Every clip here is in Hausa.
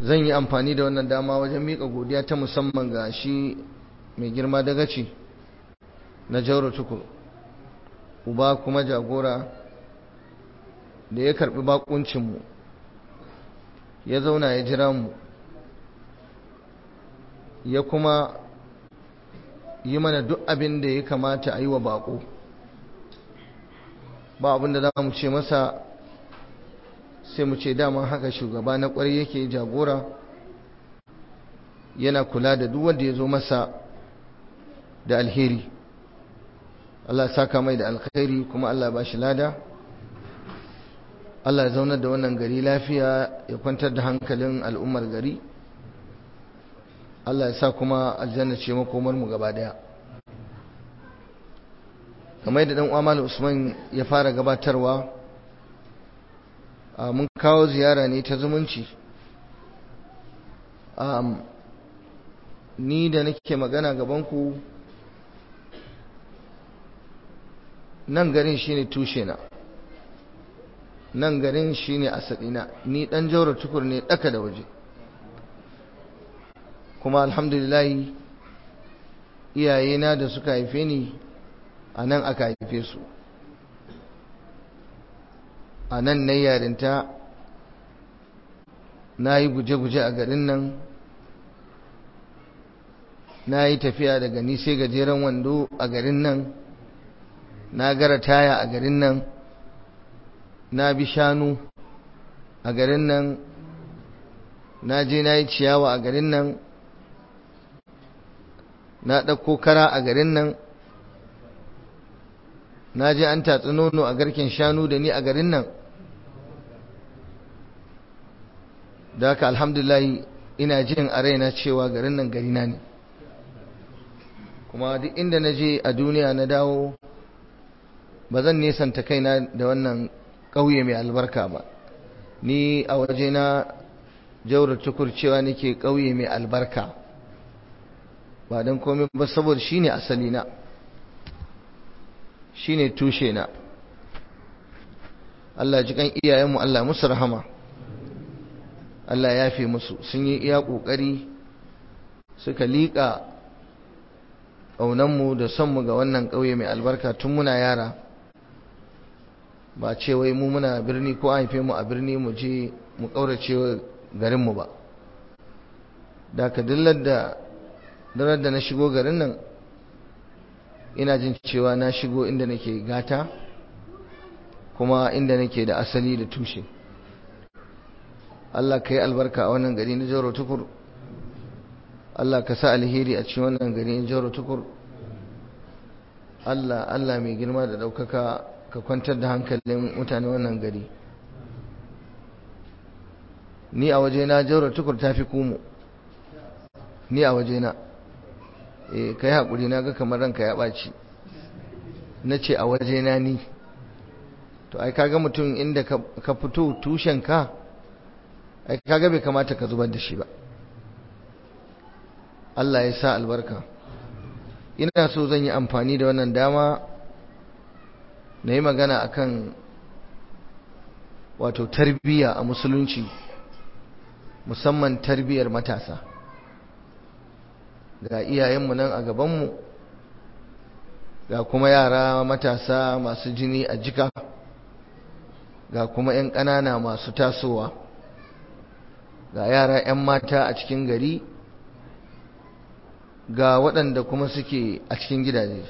zan yi amfani da wannan dama wajen miƙa godiya ta musamman ga shi mai girma dagaci na jauro tukur uba kuma jagora da ya karɓi bakuncinmu ya zauna ya jira mu ya kuma yi mana duk abin da ya kamata a yi wa bako ba abin da za mu ce masa sai mu ce dama haka shugaba na kwarai yake jagora yana kula da duk wanda ya zo masa da alheri Allah saka mai da alkhairi kuma Allah ba shi lada Allah ya zaunar da wannan gari lafiya ya kwantar da hankalin al'ummar gari Allah ya sa kuma aljanna ce makomar mu gaba daya kamar da dan uwa Usman ya fara gabatarwa mun kawo ziyara ne ta zumunci ni da nake magana gaban ku nan garin shine tushe na nan garin shine asalina ni dan jaura tukur ne daka da waje kuma alhamdulillah iyayena da suka haife ni a nan aka haife su a nan na yarinta na yi guje-guje a garin nan na yi tafiya daga nise gajeren wando a garin nan na gara taya a garin nan na bi shanu a garin nan na je na yi ciyawa a garin nan na ɗauko kara a garin nan na je an tatsi nono a garken shanu da ni a garin nan da haka alhamdulahi ina jin a raina cewa garin nan garina ne kuma duk inda na je a duniya na dawo ba zan nesanta kaina da wannan ƙauye mai albarka ba ni a waje na jaurar tukur cewa nake ƙauye mai albarka ba don komai ba saboda shine asali na shine tushe na Allah ji kan iyayenmu Allah musu rahama Allah ya fi musu sun yi iya ƙoƙari suka liƙa ƙaunanmu da sonmu ga wannan ƙauye mai albarka tun muna yara ba ce wai mu muna birni ko haife mu a birni mu je mu ƙaurace garinmu ba da ka dillar da darar da na shigo garin nan ina jin cewa na shigo inda nake gata kuma inda nake da asali da tushe Allah ka yi albarka a wannan gari na jaro tukur Allah ka sa alheri a cikin wannan gari na jaro tukur Allah Allah mai girma da ɗaukaka ka kwantar da hankalin mutane wannan gari ni a waje na jaro tukur ta fi kumu ni a waje na eh kai haƙuri na ga kamar ranka ya ɓaci na ce a waje na ni to ai kaga mutum inda ka fito tushen ka ai kaga bai kamata ka zubar da shi ba Allah ya sa albarka ina so zan yi amfani da wannan dama na yi magana akan wato tarbiyya a musulunci musamman tarbiyyar matasa ga iyayenmu nan a gabanmu ga kuma yara matasa masu jini a jika ga kuma 'yan ƙanana masu tasowa ga yara 'yan mata a cikin gari ga waɗanda kuma suke a cikin gidaje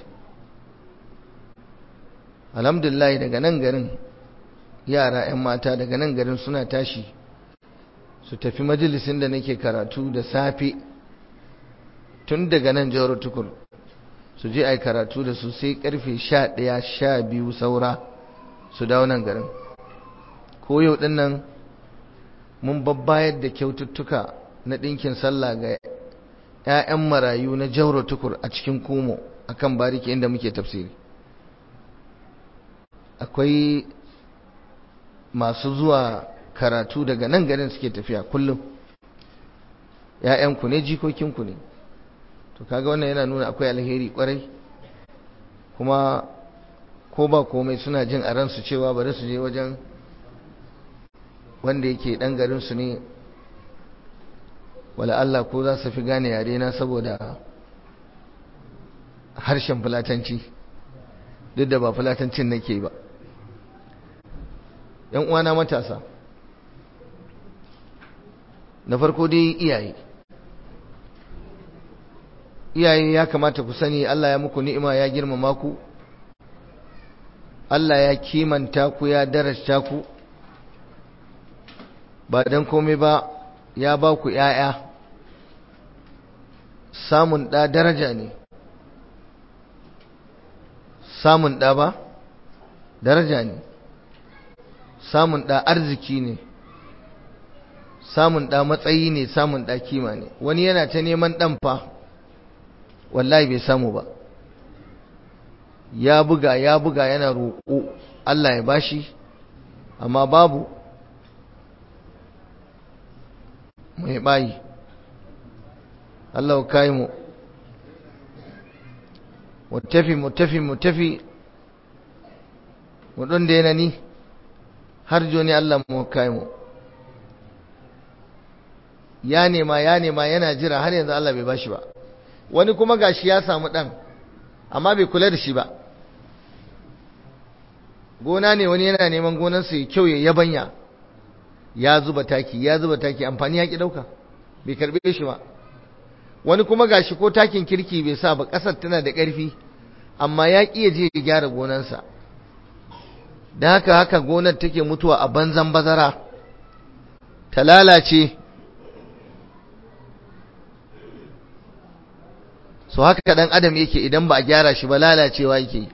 alhamdulillah daga nan garin yara 'yan mata daga nan garin suna tashi su tafi majalisin da nake karatu da safe tun daga nan jihar tukur su je a yi karatu da su sai karfe sha ɗaya sha biyu saura su dawo nan garin ko yau ɗin nan mun babbayar da kyaututtuka na ɗinkin sallah ga 'ya'yan marayu na jihar tukur a cikin komo a kan bariki inda muke tafsiri akwai masu zuwa karatu daga nan garin suke tafiya kullum 'ya'yanku ne jikokinku ne to kaga wannan yana nuna akwai alheri kwarai kuma ko ba komai suna jin a ransu cewa bari su je wajen wanda yake dan garin su ne wala Allah ko za su fi gane yare na saboda harshen fulatanci duk da ba fulatancin nake ba yan uwana matasa na farko dai iyaye iyaye ya kamata ku sani Allah ya muku ni'ima ya girmama ku Allah ya kimanta ku ya darasta ku ba dan komai ba ya ba ku ‘ya'ya samun ɗa daraja ne samun ɗa ba daraja ne samun ɗa arziki ne samun ɗa matsayi ne samun ɗa kima ne wani yana ta neman ɗan fa wallahi bai samu ba ya buga ya buga yana roƙo Allah ya bashi amma babu mai bayi Allah kai mu mutafi mutafi mutafi mu don da yana ni har joni Allah mu kai mu ya nema ya nema yana jira har yanzu Allah bai bashi ba wani kuma gashi ya samu dan amma bai kula da shi ba gona ne wani yana neman gonarsa ya kyau ya yabanya ya zuba taki ya zuba taki amfani ya ki dauka bai karbe shi ba wani kuma gashi ko takin kirki bai sa ba kasar tana da ƙarfi amma ya ƙi je ya gyara gonarsa da haka haka gonar take mutuwa a banzan bazara ta lalace so haka dan adam yake idan ba a gyara shi ba lalacewa yake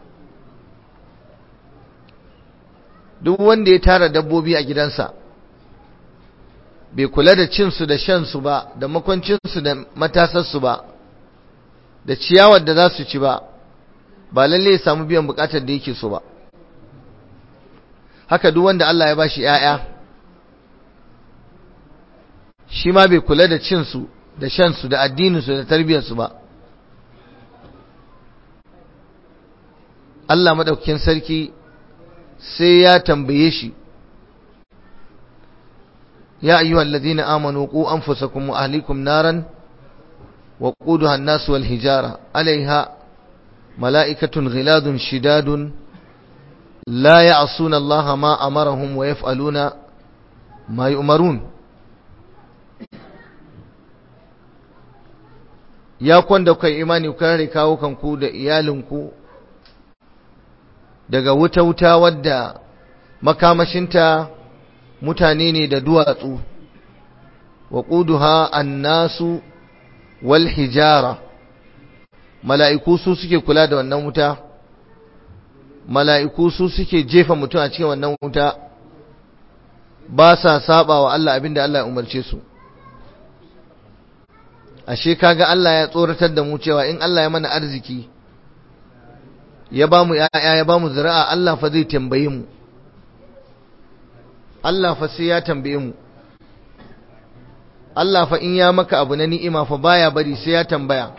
duk wanda ya tara dabbobi a gidansa bai kula da cinsu da shansu ba da makwancinsu da matasarsu ba da ciyawar da za su ci ba ba lalle ya samu biyan bukatar da yake so ba haka duk wanda Allah ya bashi ‘ya'ya shi ma bai kula da cinsu da shansu da addininsu da tarbiyyarsu ba Allah maɗaukakin sarki sai ya tambaye shi يا أيها الذين آمنوا قوا أنفسكم وأهليكم نارا وقودها الناس والهجارة عليها ملائكة غلاد شداد لا يعصون الله ما أمرهم ويفعلون ما يؤمرون ya kwanda kai imani ku kare kawo kanku da iyalinku daga wuta-wuta wadda makamashinta mutane ne da duwatsu wa ƙuduha annasu wal hijara mala'iku su suke kula da wannan wuta mala'iku su suke jefa mutum a cikin wannan wuta ba sa saba wa Allah abinda Allah ya umarce su ashe kaga Allah ya tsoratar da mu cewa in Allah ya mana arziki ya ba mu ‘ya'ya ya ba mu zira'a Allah fa zai tambaye mu Allah fa sai ya tambaye mu Allah fa in ya maka abu na ni'ima fa baya bari sai ya tambaya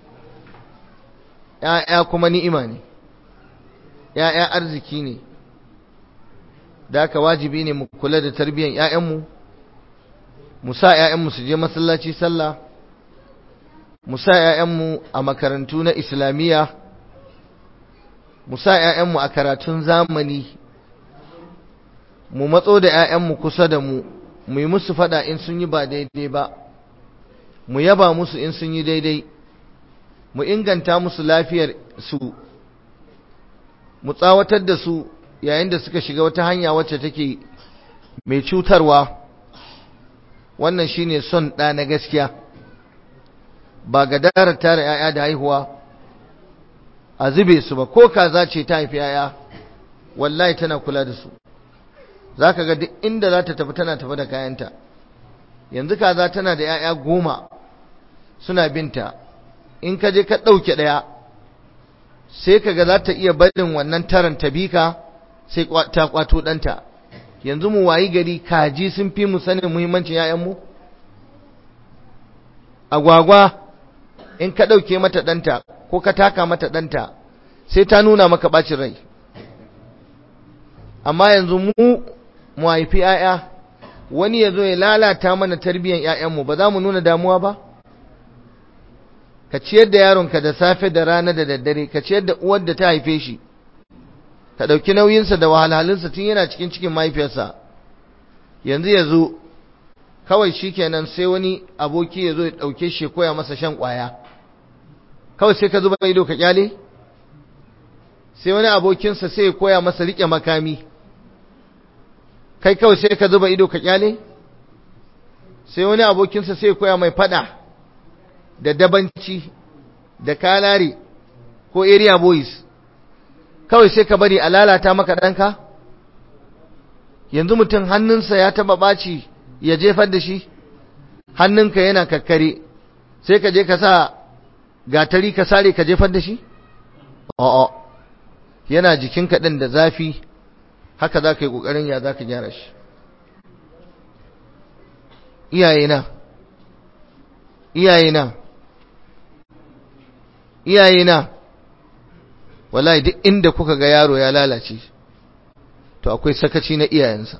‘ya'ya kuma ni'ima ne ‘ya'ya arziki ne da aka wajibi ne mu kula da tarbiyyar ‘ya'yanmu mu sa ‘ya'yanmu su je masallaci sallah mu sa ‘ya'yanmu a makarantu na islamiyya mu sa ‘ya'yanmu a karatun zamani mu matso da ‘ya'yanmu kusa da mu mu yi musu fada in sun yi ba daidai ba mu yaba musu in sun yi daidai mu inganta musu lafiyar su mu tsawatar da su yayin da suka shiga wata hanya wacce take mai cutarwa wannan shine son ɗa na gaskiya ba ga darar tara ‘ya'ya da haihuwa a zube su ba ko kaza ce ta haifi ‘ya'ya wallahi tana kula da su za ka ga duk inda za ta tafi tana tafi da kayanta yanzu kaza tana da ‘ya'ya goma suna binta in ka je ka ɗauke ɗaya sai ka ga za ta iya barin wannan taron ta bi ka sai ta kwato ɗanta yanzu mu wayi gari kaji sun fi mu sanin muhimmancin ‘ya'yanmu agwagwa in ka ɗauke mata ɗanta ko ka taka mata ɗanta sai ta nuna maka ɓacin rai amma yanzu mu mu haifi ‘ya'ya wani ya zo ya lalata mana tarbiyyar 'ya'yanmu ba za mu nuna damuwa ba ka ciyar da yaronka da safe da rana da daddare ka ciyar da uwar da ta haife shi ka ɗauki nauyinsa da wahalhalinsa tun yana cikin cikin mahaifiyarsa yanzu ya zo kawai shi kenan sai wani aboki ya zo ya ɗauke shi koya masa shan ƙwaya kawai sai ka zuba ido ka kyale sai wani abokinsa sai ya koya masa riƙe makami kai kawai sai ka zuba ido ka kyale sai wani abokinsa sai ya koya mai fada da dabanci da kalare ko area boys kawai sai ka bari a lalata maka ɗanka yanzu mutum hannunsa ya taɓa ɓaci ya jefar da shi hannunka yana kakkare sai ka je ka sa gatari ka sare ka jefar da shi a'a yana jikinka ɗin da zafi haka za ka yi ƙoƙarin ya za ka gyara shi iyayena iyayena iyayena wallahi duk inda kuka ga yaro ya lalace to akwai sakaci na iyayensa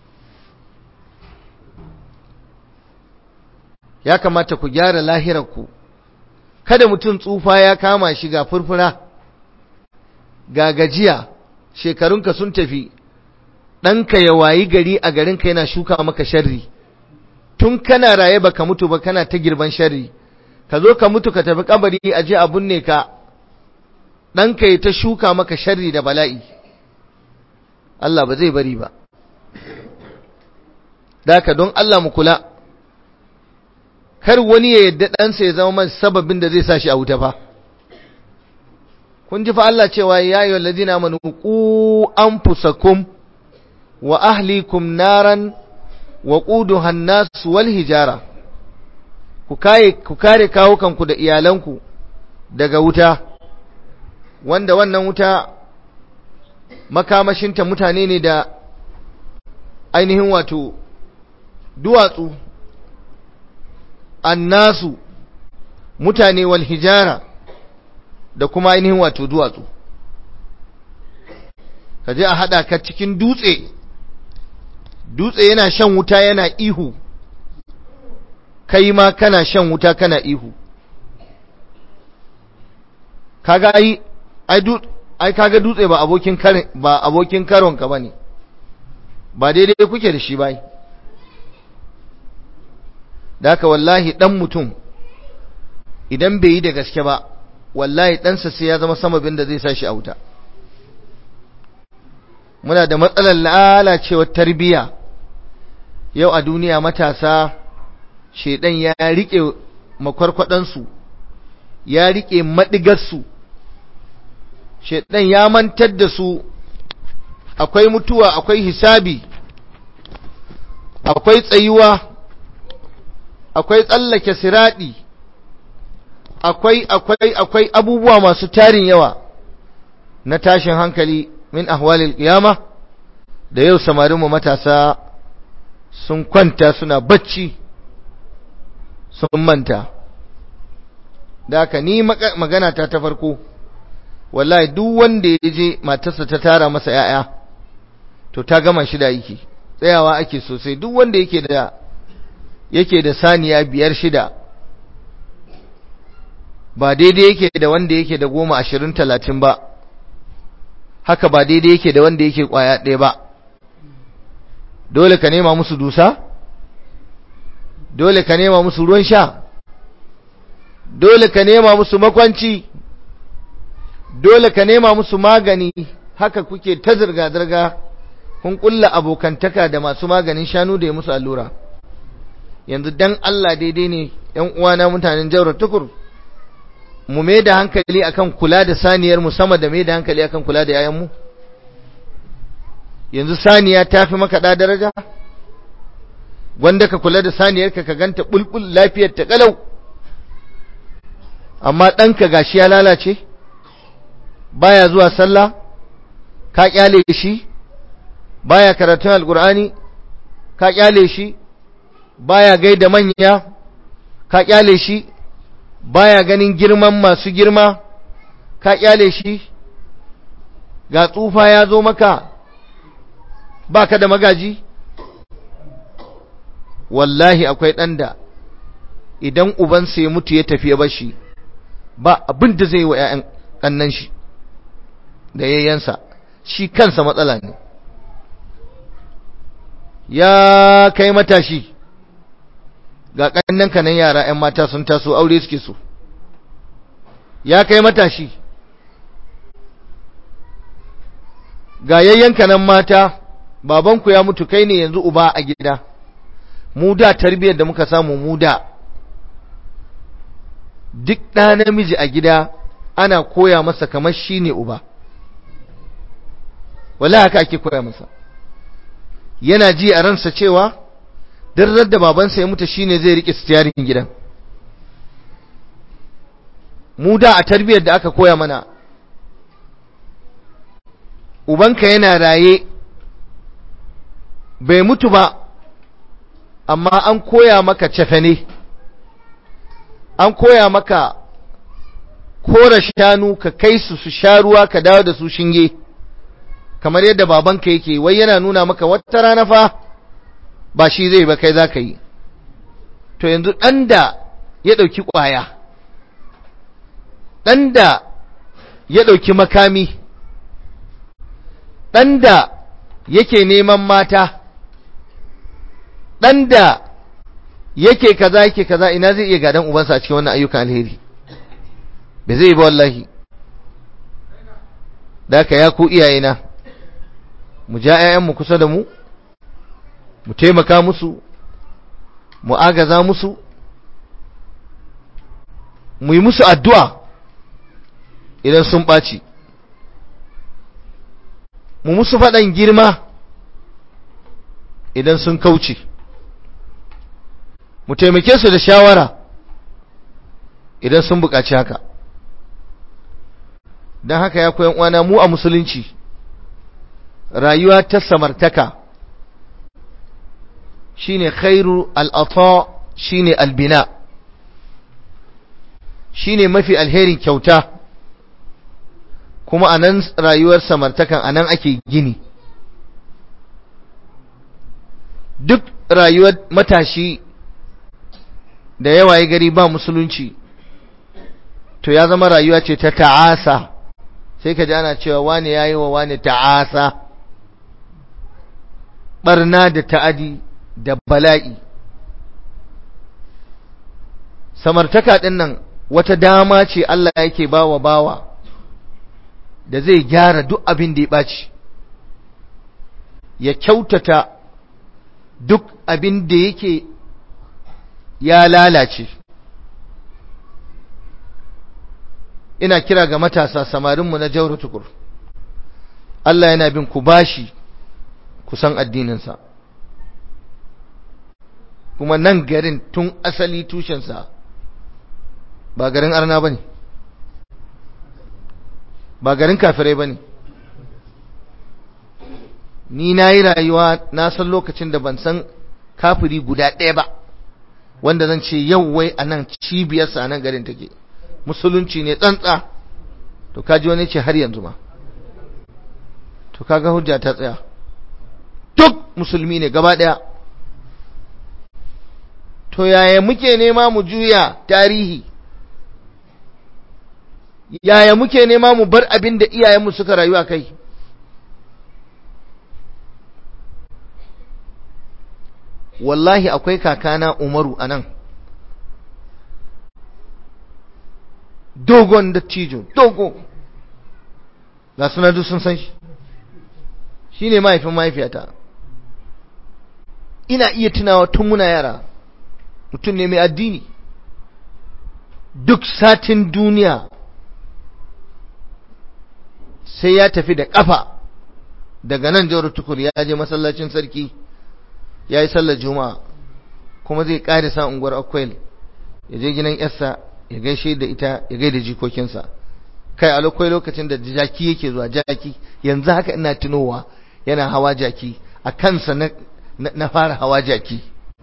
ya kamata ku gyara lahirarku kada mutum tsufa ya kama shi ga furfura ga gajiya shekarunka sun tafi ɗanka ya wayi gari a garinka yana shuka maka sharri tun kana raye baka mutu ba kana ta girban sharri ka zo ka mutu ka tafi kabari a je a binne ka ɗanka ya ta shuka maka sharri da bala'i Allah ba zai bari ba daka don Allah mu kula kar wani ya yadda ɗansa ya zama man sababin da zai sa shi a wuta fa kun ji fa Allah cewa ya yi walladina manu ku anfusakum wa ahlikum naran wa quduha an-nas wal hijara ku kare ku kare kawukanku da iyalanku daga wuta wanda wannan wuta makamashinta mutane ne da ainihin wato duwatsu annasu mutane wal hijara da kuma ainihin wato duwatsu ka je a haɗa ka cikin dutse dutse yana shan wuta yana ihu kai ma kana shan wuta kana ihu kaga ai ai ai kaga dutse ba abokin karin ba abokin karon ka bane ba daidai kuke da shi bai da haka wallahi dan mutum idan bai yi da gaske ba wallahi ɗansa sai ya zama samabin da zai sa shi a wuta muna da matsalar lalacewar tarbiyya yau a duniya matasa shedan ya rike makwarkwadansu ya rike madigarsu shedan ya mantar da su akwai mutuwa akwai hisabi akwai tsayuwa akwai tsallake siradi akwai akwai akwai abubuwa masu tarin yawa na tashin hankali min ahwalil qiyama da yau samarin mu matasa sun kwanta suna bacci sun manta da haka ni magana ta ta farko wallahi duk wanda ya je matarsa ta tara masa yaya to ta gama shi da yake tsayawa ake sosai duk wanda yake da yake da saniya biyar shida ba daidai yake da wanda yake da goma ashirin talatin ba haka ba daidai yake da wanda yake kwaya ɗaya ba dole ka nema musu dusa dole ka nema musu ruwan sha dole ka nema musu makwanci dole ka nema musu magani haka kuke ta zirga-zirga kun kulla abokantaka da masu maganin shanu da ya musu allura yanzu dan Allah daidai ne ‘yan uwana mutanen jaurar tukur mu mai da hankali akan kula da saniyar mu sama da mai da hankali akan kula da yayanmu yanzu saniya ta fi maka da daraja wanda ka kula da saniyarka ka ganta bulbul lafiyar ta kalau amma ɗanka gashi ya lalace baya zuwa sallah ka kyale shi baya karatun alkur'ani ka kyale shi baya gaida manya ka kyale shi baya ganin girman masu girma ka kyale shi ga tsufa ya zo maka baka da magaji wallahi akwai ɗan da idan ubansa ya mutu ya tafi ya bashi ba abin da zai yi wa 'ya'yan ƙannan shi da yayyansa shi kansa matsala ne ya kai matashi ga ƙannan kanan yara 'yan mata sun taso aure suke so ya kai matashi ga yayyanka nan mata babanku ya mutu kai ne yanzu uba a gida mu da tarbiyyar da muka samu mu da duk ɗa namiji a gida ana koya masa kamar shi ne uba wala haka ake koya masa yana ji a ransa cewa duk da babansa ya mutu shine zai rike stiyarin gidan mu da a tarbiyyar da aka koya mana ubanka yana raye bai mutu ba amma an koya maka cefane an koya maka kora shanu ka kai su su sha ruwa ka dawo da su shinge kamar yadda babanka yake wai yana nuna maka wata rana fa ba shi zai ba kai za ka yi to yanzu ɗan da ya ɗauki ƙwaya ɗan da ya ɗauki makami ɗan da yake neman mata ɗan da yake kaza yake kaza ina zai iya gadan ubansa a cikin wannan ayyukan alheri bai zai ba wallahi da ka ya ku iyayena mu ja 'ya'yanmu kusa da mu mu taimaka musu mu agaza musu mu yi musu addu'a idan sun ɓaci mu musu faɗan girma idan sun kauce mu taimake su da shawara idan sun buƙaci haka don haka ya koyan uwana mu a musulunci rayuwa ta samartaka shine khairu al'ata shine albina shine mafi alherin kyauta kuma a nan rayuwar samartakan a nan ake gini duk rayuwar matashi da yawa ya gari ba musulunci to ya zama rayuwa ce ta ta'asa sai ka ji ana cewa wane ya yi wa wane ta'asa barna da ta'adi da bala'i samartaka ɗin nan wata dama ce Allah yake bawa bawa da zai gyara duk abin da ya ɓaci ya kyautata duk abin da yake ya lalace ina kira ga matasa samarinmu na jauro tukur Allah yana bin ku bashi kusan addininsa kuma nan garin tun asali tushensa ba garin arna ba ne ba garin kafirai ba ne ni na yi rayuwa na san lokacin da ban san kafiri guda ɗaya ba wanda zan ce yau wai a nan cibiyarsa a nan garin take musulunci ne tsantsa to kaji wani ce har yanzu ma to kaga hujja ta tsaya duk musulmi ne gaba ɗaya to yaya muke nema mu juya tarihi yaya muke nema mu bar abin da iyayenmu suka rayu a kai wallahi akwai kakana umaru a nan dogon dattijo dogo ga suna duk sun san shi shi ne mahaifin mahaifiyata ina iya tunawa tun muna yara mutum ne mai addini duk satin duniya sai ya tafi da ƙafa daga nan jawar tukur ya je masallacin sarki ya yi sallar juma'a kuma zai ƙarisa unguwar akwai ya je gidan yarsa ya gaishe da ita ya gaida jikokinsa kai a lokwai lokacin da jaki yake zuwa jaki yanzu haka ina tunowa yana hawa jaki a kansa na, na, fara hawa jaki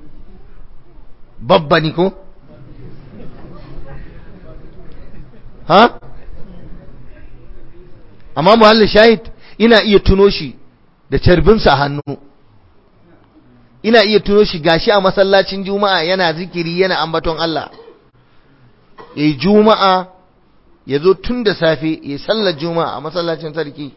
babba ni ko ha amma muhallin shahid ina iya tuno shi da carbinsa a hannu ina iya tuno shi gashi a masallacin juma'a yana zikiri yana ambaton Allah yayi juma'a ya zo tun da safe ya sallar juma'a a masallacin sarki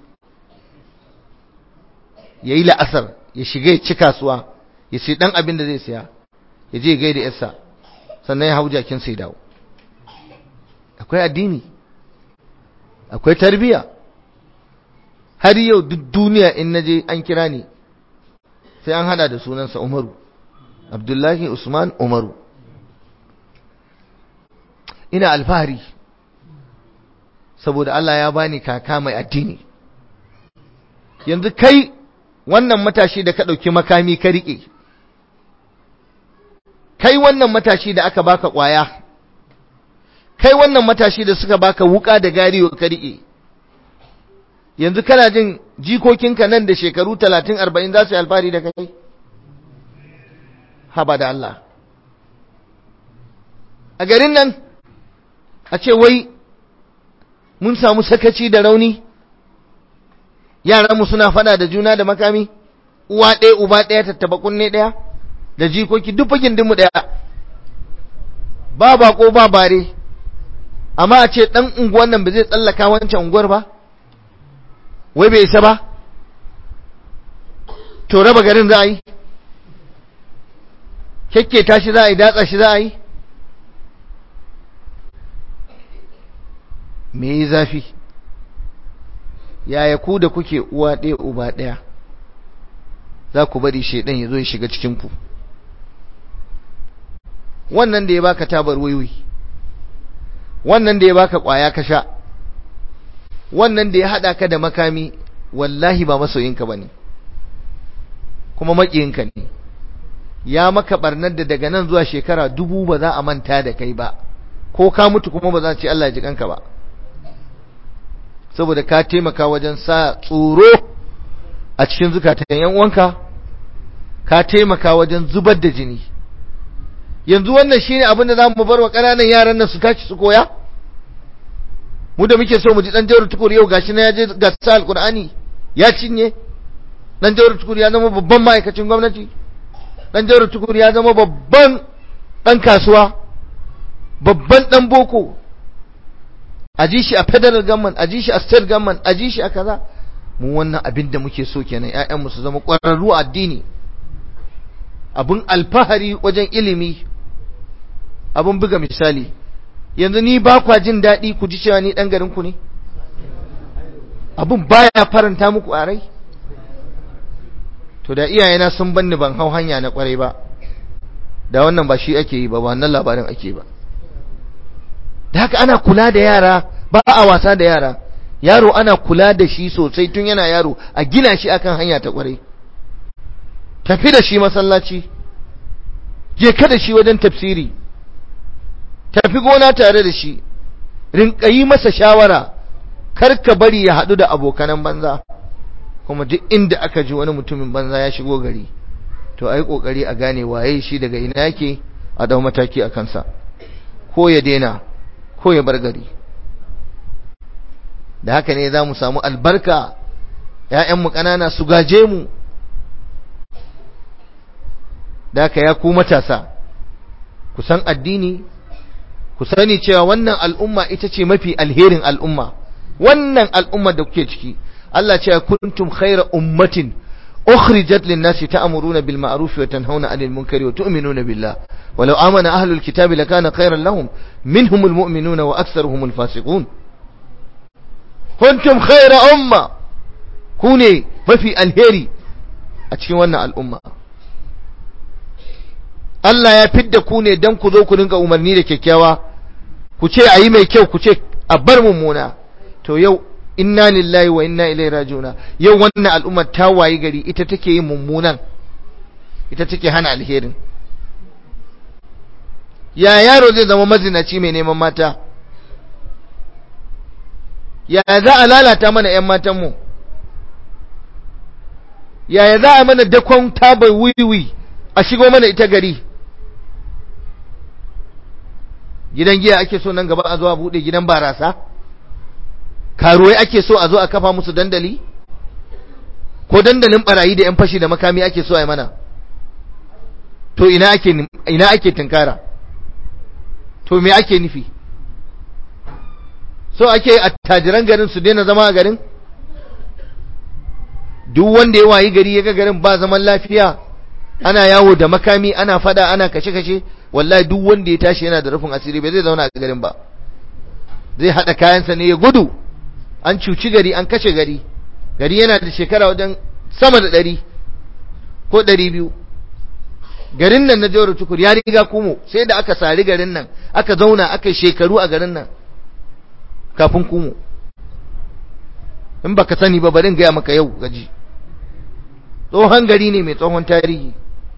ya yi la'asar ya shiga ya ci kasuwa ya sai dan abin da zai siya ya je gaida yarsa sannan ya hau jakin sai dawo akwai addini akwai tarbiya har yau duk duniya in naje an kira ni sai an hada da sunansa Umaru Abdullahi Usman Umaru ina alfahari saboda Allah ya bani kaka mai addini yanzu kai wannan matashi da ka ɗauki makami ka riƙe kai wannan matashi da aka baka ƙwaya kai wannan matashi da suka baka wuka da gariyo ka riƙe yanzu kana jin jikokinka nan da shekaru talatin arba'in za su yi alfahari da kai haba da Allah a garin nan a ce wai mun samu sakaci da rauni yaranmu suna fada da juna da makami uwa ɗaya uba ɗaya tattaba kunne ɗaya da jikoki duk fakin dinmu ɗaya ba bako ba bare amma a ce ɗan unguwan nan ba zai tsallaka wancan unguwar ba wai bai isa ba to raba garin za a yi kyakketa shi za a yi datsa shi za a yi me yi zafi yaya ku da kuke uwa ɗaya uba ɗaya za ku bari shaidan ya zo ya shiga cikinku wannan da ya baka tabar wiwi wannan da ya baka ƙwaya ka sha wannan da ya haɗa ka da makami wallahi ba masoyinka ba ne kuma maƙiyinka ne ya maka ɓarnar da daga nan zuwa shekara dubu ba za a manta da kai ba ko ka mutu kuma ba za a ce Allah ya ji kanka ba saboda ka taimaka wajen sa tsoro a cikin zukatan yan uwanka ka taimaka wajen zubar da jini yanzu wannan shine abin da zamu bar wa ƙananan yaran nan su tashi su koya mu da muke so mu ji dan jawar tukur yau gashi na ya je gasa alqur'ani ya cinye dan jawar tukur ya zama babban ma'aikacin gwamnati dan jawar tukur ya zama babban dan kasuwa babban dan boko a ji shi a federal government a ji shi a state government a ji shi a kaza mu wannan abin da muke so kenan ƴaƴanmu su zama ƙwararru addini abun alfahari wajen ilimi abun buga misali yanzu ni ba kwa jin daɗi ku ji cewa ni ɗan garin ku ne abun baya faranta muku a rai to da iyayena sun banni ban hau hanya na ƙwarai ba da wannan ba shi ake yi ba wannan labarin ake ba da haka ana kula da yara ba a wasa da yara yaro ana kula da shi sosai tun yana yaro a gina shi akan hanya ta kwarai tafi da shi masallaci je ka da shi wajen tafsiri tafi gona tare da shi rinka yi masa shawara kar ka bari ya haɗu da abokanan banza kuma duk inda aka ji wani mutumin banza ya shigo gari to ai kokari a gane waye shi daga ina yake a dau mataki a kansa ko ya daina ko ya bar gari da haka ne za mu samu albarka ‘ya'yanmu ƙanana su gaje mu da haka ya ku matasa ku san addini ku sani cewa wannan al'umma ita ce mafi alherin al'umma wannan al'umma da kuke ciki Allah ce kuntum khaira ummatin ukhrijat lin-nasi ta'muruna bil ma'ruf wa tanhauna 'anil munkari wa tu'minuna billah walau amana ahlul kitabi lakana khairan lahum minhumul mu'minuna wa aktharuhumul fasiqun kuntum khaira umma ku ne mafi alheri a cikin wannan al'umma Allah ya fidda ku ne dan ku zo ku dinga umarni da kyakkyawa ku ce ayi mai kyau ku ce a bar mummuna to yau inna lillahi wa inna ilaihi rajiuna yau wannan al'ummar ta wayi gari ita take yin mummunan ita take hana alherin ya yaro zai zama mazinaci mai neman mata yaya za a lalata mana 'yan matanmu yaya za a mana dakon tabar wiwi a shigo mana ita gari gidan giya ake so nan gaba a zo a buɗe gidan barasa karuwai ake so a zo a kafa musu dandali ko dandalin barayi da 'yan fashi da makami ake so a yi mana to ina ake ina ake tunkara to me ake nufi so ake attajiran garin su daina zama a garin duk wanda ya wayi gari ya ga garin ba zaman lafiya ana yawo da makami ana fada ana kashe-kashe wallahi duk wanda ya tashi yana da rufin asiri bai zai zauna a garin ba zai hada kayansa ne ya gudu an cuci gari an kashe gari gari yana da shekara wajen sama da ɗari ko ɗari biyu garin nan na jawar tukur ya riga kumo sai da aka sari garin nan aka zauna aka shekaru a garin nan kafin kumo in baka sani ba barin gaya maka yau gaji tsohon gari ne mai tsohon tarihi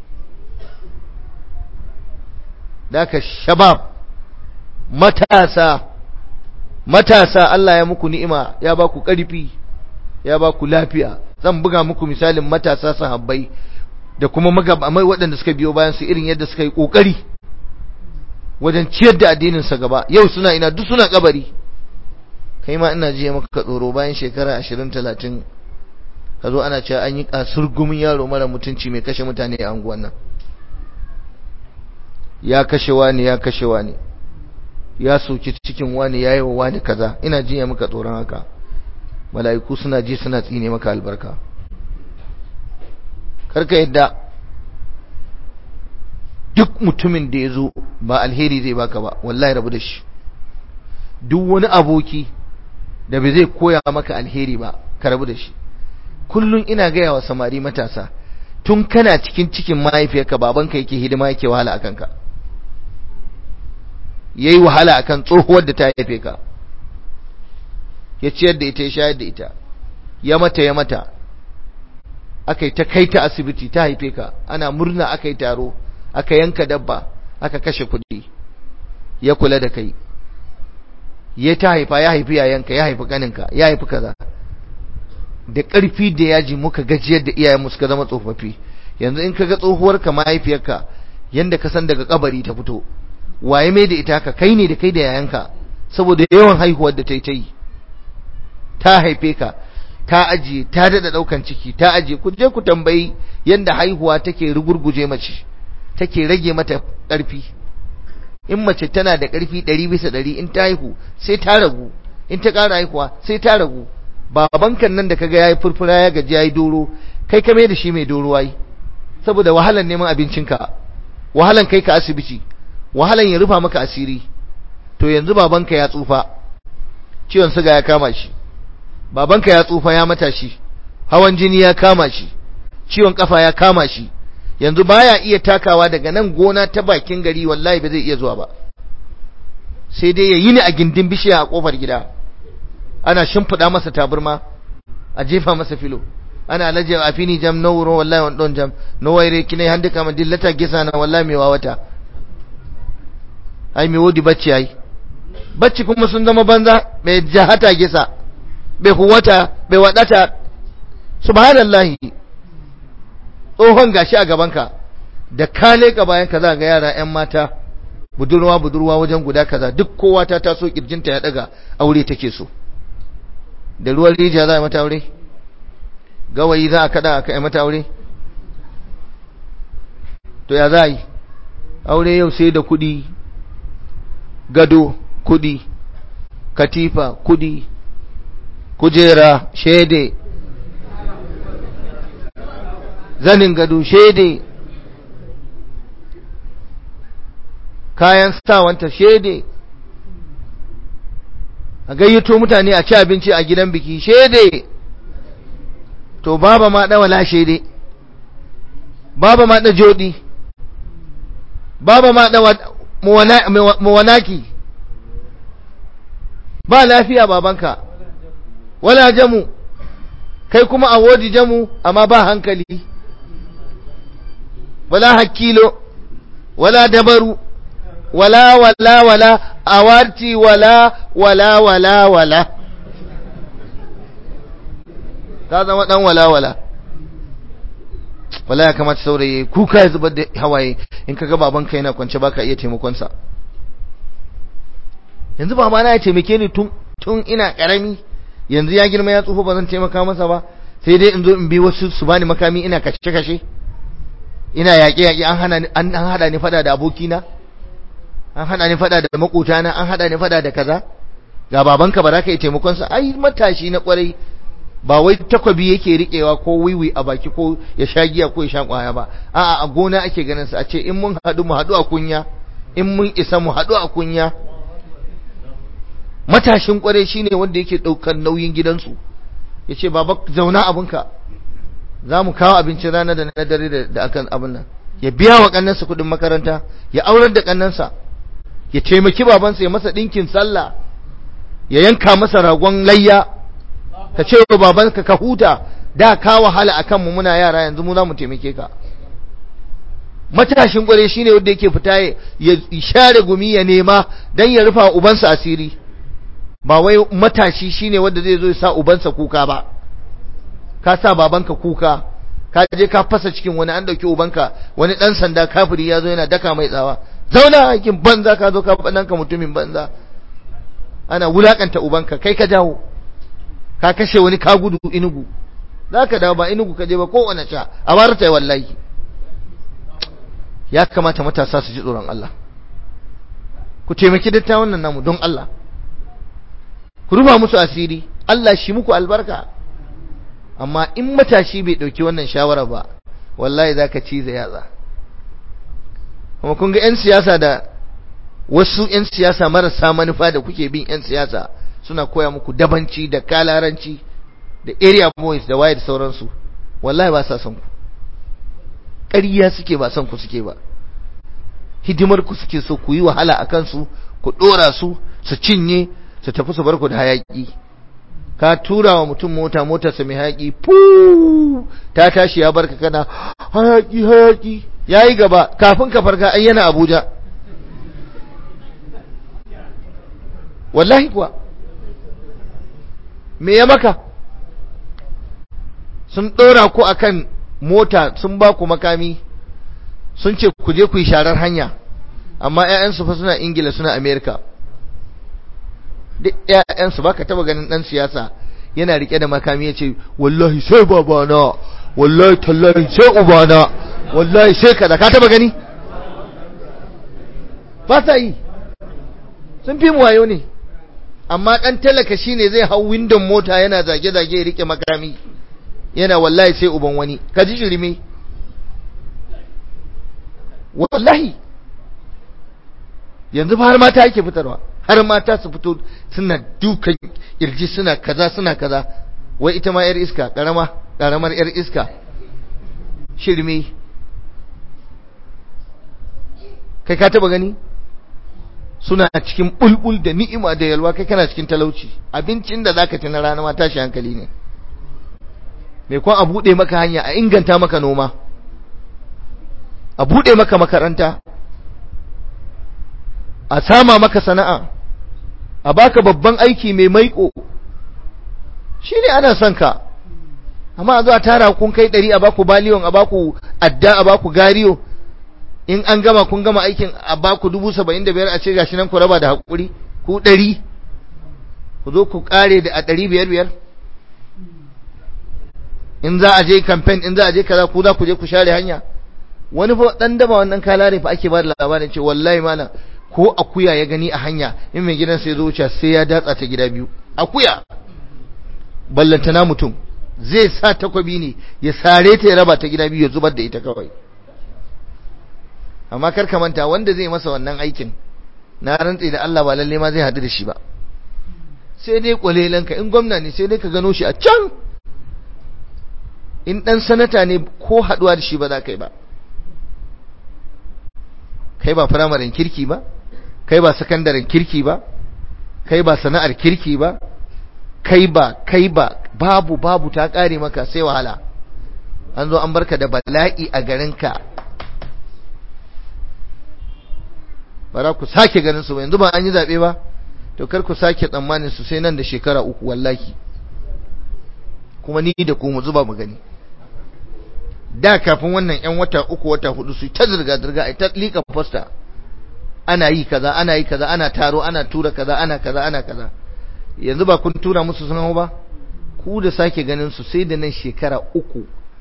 da aka shabab matasa matasa Allah ya muku ni'ima ya ba ku ƙarfi ya ba ku lafiya zan buga muku misalin matasa sahabbai da kuma magabamai waɗanda suka biyo bayan su irin yadda suka yi ƙoƙari wajen ciyar da addininsa gaba yau suna ina duk suna kabari kai ma ina jiya maka tsoro bayan shekara ashirin talatin ka zo ana cewa an yi kasur gumin yaro mara mutunci mai kashe mutane a anguwan nan ya kashe wani ya kashe wani ya soki cikin wani ya yi wa wani kaza ina jiya maka tsoron haka mala'iku suna ji suna tsine maka albarka karka yadda duk mutumin da ya zo ba alheri zai baka ba wallahi rabu da shi duk wani aboki da bai zai koya maka alheri ba ka rabu da shi kullum ina gaya wa samari matasa tun kana cikin cikin mahaifiyarka babanka yake hidima yake wahala a kanka ya yi wahala a kan tsohuwar da ta haife ka ya ciyar da ita ya shayar da ita ya mata ya mata aka yi ta kai ta asibiti ta haife ka ana murna aka yi taro aka yanka dabba aka kashe kuɗi ya kula da kai ya ta haifa ya haifi yayanka ya haifi kaninka ya haifi kaza da ƙarfi da yaji muka gajiyar da iyayenmu suka zama tsofaffi yanzu in kaga tsohuwarka mahaifiyarka yanda ka san daga kabari ta fito waye mai da ita ka kai ne da kai da yayanka saboda yawan haihuwar da ta yi ta yi ta haife ka ta ajiye ta dada daukan ciki ta ajiye ku je ku tambayi yanda haihuwa take rugurguje mace take rage mata ƙarfi in mace tana da ƙarfi ɗari bisa ɗari in ta haihu sai ta ragu in ta ƙara haihuwa sai ta ragu babankan nan da kaga yayi furfura ya gaji yayi doro kai ka mai da shi mai doro wai saboda wahalan neman abincinka wahalan kai ka asibiti wahalan ya rufa maka asiri to yanzu babanka ya tsufa ciwon suga ya kama shi babanka ya tsufa ya mata shi hawan jini ya kama shi ciwon kafa ya kama shi yanzu baya iya takawa daga nan gona ta bakin gari wallahi ba zai iya zuwa ba sai dai ya yi ni a gindin bishiya a kofar gida ana shimfiɗa masa taburma a jefa masa filo ana alaje a fini jam no wuro wallahi on don jam no waire kine hande kama dillata gisa na wallahi me wawata ai me wodi bacci ai bacci kuma sun zama banza me jahata gisa be huwata be wadata subhanallahi tsohon gashi a gabanka da ka leka bayan ka za ga yara yan mata budurwa budurwa wajen guda kaza duk kowa ta taso kirjinta ya daga aure take so da ruwan rijiya za a mata aure gawayi za a kada a kai mata aure to ya za a yi aure yau sai da kudi gado kudi katifa kudi kujera shede zanin gado shede kayan sawanta shede a gayyato mutane a ci abinci a gidan biki shede to baba ma da wala shede baba ma da jodi baba ma da muwanaki ba lafiya babanka wala jamu kai kuma a wodi jamu amma ba hankali wala hakilo wala dabaru wala wala wala awarti wala wala wala wala ka zama dan wala wala wala ya kamata saurayi kuka ya zubar da hawaye in kaga babanka yana kwance baka iya taimakon sa yanzu baba na ya taimake ni tun tun ina karami yanzu ya girma ya tsufa ba zan taimaka masa ba sai dai in zo in bi wasu su bani makami ina kashe kashe ina yaƙe yaƙe an hana an hada ni fada da abokina an hada ni fada da makotana an hada ni fada da kaza ga babanka ba za ka yi taimakon sa ai matashi na kwarai ba wai takwabi yake riƙewa ko wiwi a baki ko ya sha giya ko ya sha kwaya ba a'a a gona ake ganin sa a ce in mun haɗu mu haɗu a kunya in mun isa mu haɗu a kunya matashin kwarai shine wanda yake ɗaukar nauyin gidansu ya ce baba zauna abinka za mu kawo abincin rana da na dare da akan abin nan ya biya wa kannansa kuɗin makaranta ya aurar da kannansa ya taimaki babansa ya masa ɗinkin sallah ya yanka masa ragon layya ka ce wa babanka ka huta da ka wahala akan mu muna yara yanzu mu za mu taimake ka matashin kware shine wanda yake fita ya share gumi ya nema dan ya rufa ubansa asiri ba wai matashi shine wanda zai zo ya sa ubansa kuka ba ka sa babanka kuka ka je ka fasa cikin wani an dauki ubanka wani dan sanda kafiri ya zo yana daka mai tsawa zauna aikin banza ka zo ka fadan ka mutumin banza ana wulakanta ubanka kai ka dawo ka kashe wani ka gudu inugu zaka dawo ba inugu ka je ba ko wani cha a barta wallahi ya kamata matasa su ji tsoron Allah ku taimaki dattawan nan namu don Allah ku rufa musu asiri Allah shi muku albarka amma in matashi bai dauki wannan shawara ba wallahi zaka cize yatsa kuma kun ga yan siyasa da wasu yan siyasa marasa manufa da kuke bin yan siyasa suna koya muku dabanci da kalaranci da area boys da waye da sauransu wallahi ba sa son ku ƙarya suke ba son ku suke ba hidimar ku suke so ku yi wahala a kansu ku ɗora su su cinye su tafi su bar ku da hayaƙi ka tura wa mutum mota motarsa mai hayaƙi fu ta tashi ya barka kana hayaƙi hayaƙi ya yi gaba kafin ka farka ai yana abuja wallahi kuwa me ya maka sun ɗora ku akan mota sun ba ku makami sun ce ku je ku yi sharar hanya amma 'ya'yansu fa suna ingila suna amerika duk 'ya'yansu ba ka taba ganin ɗan siyasa yana rike da makami ya ce wallahi sai babana wallahi tallahi sai ubana wallahi sai kaza ka taba gani ba sa yi sun fi mu wayo ne amma ɗan talaka shine zai hau windon mota yana zage-zage ya rike makami yana wallahi sai uban wani ka ji shirme wallahi yanzu har mata yake fitarwa har mata su fito suna dukan kirji suna kaza suna kaza wai ita ma yar iska karama karamar yar iska shirme kai ka taba gani suna cikin bulbul da ni'ima da yalwa kai kana cikin talauci abincin da zaka ci na rana ma tashi hankali ne mai kwan a buɗe maka hanya a inganta maka noma a buɗe maka makaranta a sama maka sana'a a baka babban aiki mai maiko shi ne ana son ka amma a zuwa tara kun kai ɗari a baku baliyon a baku adda a baku gariyo in an gama kun gama aikin a baku dubu saba'in da biyar a ce gashi nan ku raba da haƙuri ku ɗari ku zo ku ƙare da a ɗari biyar biyar in za a je campaign in za a je kaza ku za ku je ku share hanya wani fa dan daba wannan kalare fa ake ba da labarin ce wallahi malam ko akuya ya gani a hanya in mai gidan sai zo wuce sai ya datsa ta gida biyu akuya ballantana mutum zai sa takwabi ne ya sare ta ya raba ta gida biyu ya zubar da ita kawai amma kar ka manta wanda zai masa wannan aikin na rantsi da Allah ba lalle ma zai hadu da shi ba sai dai kwalelanka in gwamna ne sai dai ka gano shi a can in dan sanata ne ko haduwa da shi ba za ka yi ba kai ba firamaren kirki ba kai ba sakandaren kirki ba kai ba sana'ar kirki ba kai ba kai ba babu babu ta kare maka sai wahala an zo an barka da bala'i a garinka ba za ku sake ganin su ba yanzu ba an yi zaɓe ba to kar ku sake tsammanin su sai nan da shekara uku wallahi kuma ni da ku mu zuba mu gani da kafin wannan yan wata uku wata hudu su ta zirga zirga ai ta lika posta ana yi kaza ana yi kaza ana taro ana tura kaza ana kaza ana kaza yanzu ba kun tura musu sun hau ba ku da sake ganin su sai da nan shekara uku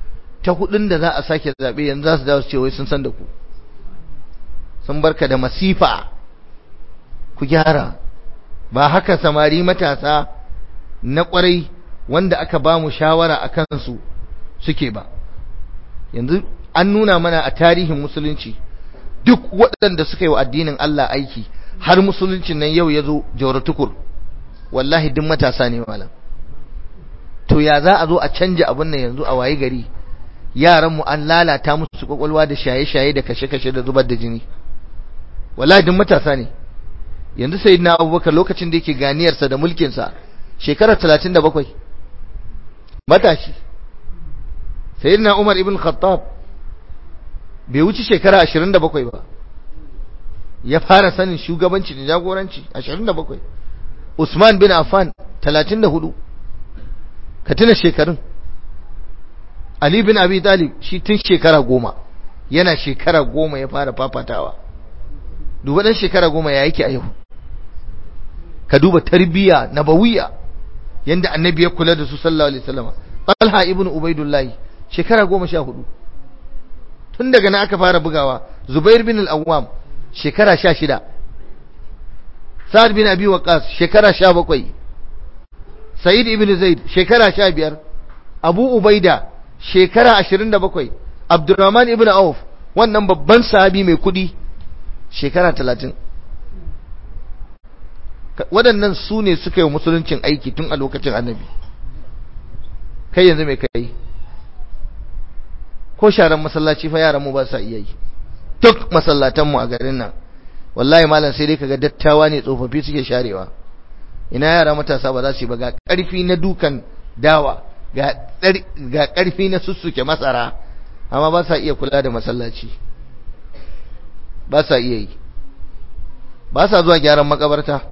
ta hudun da za a sake zaɓe yanzu za su dawo su ce wai sun san da ku sun barka da masifa ku gyara ba haka samari matasa na kwarai wanda aka ba mu shawara a kansu suke ba yanzu an nuna mana a tarihin musulunci duk waɗanda suka yi wa addinin Allah aiki har musuluncin nan yau ya zo tukur wallahi duk matasa ne malam to ya za a zo a canja abin nan yanzu a waye gari yaranmu an lalata musu kwakwalwa da shaye-shaye da kashe-kashe da zubar da jini wallahi duk matasa ne yanzu sayyidina abubakar lokacin da yake ganiyarsa da mulkinsa shekarar 37 matashi sayyidina umar ibn khattab bai wuce shekara 27 ba ya fara sanin shugabanci da jagoranci 27 usman bin affan 34 ka tuna shekarun ali bin abi talib shi tun shekara goma yana shekara goma ya fara fafatawa duba dan shekara goma ya yake a yau ka duba tarbiyya nabawiya yanda annabi ya kula da su sallallahu alaihi wasallam talha ibn ubaidullah shekara goma sha hudu tun daga nan aka fara bugawa zubair bin al-awwam shekara sha shida sa'ad bin abi waqas shekara sha bakwai sa'id ibn zaid shekara sha biyar abu ubaida shekara ashirin da bakwai abdurrahman ibn auf wannan babban sahabi mai kudi shekara talatin waɗannan su ne suka yi musuluncin aiki tun a lokacin annabi kai yanzu mai kai ko sharan masallaci fa yaran mu ba sa iya yi duk masallatan mu a garin nan wallahi malam sai dai kaga dattawa ne tsofaffi suke sharewa ina yara matasa ba za su yi ba ga ƙarfi na dukan dawa ga ƙarfi na sussuke masara amma ba sa iya kula da masallaci ba sa iya yi ba sa zuwa gyaran makabarta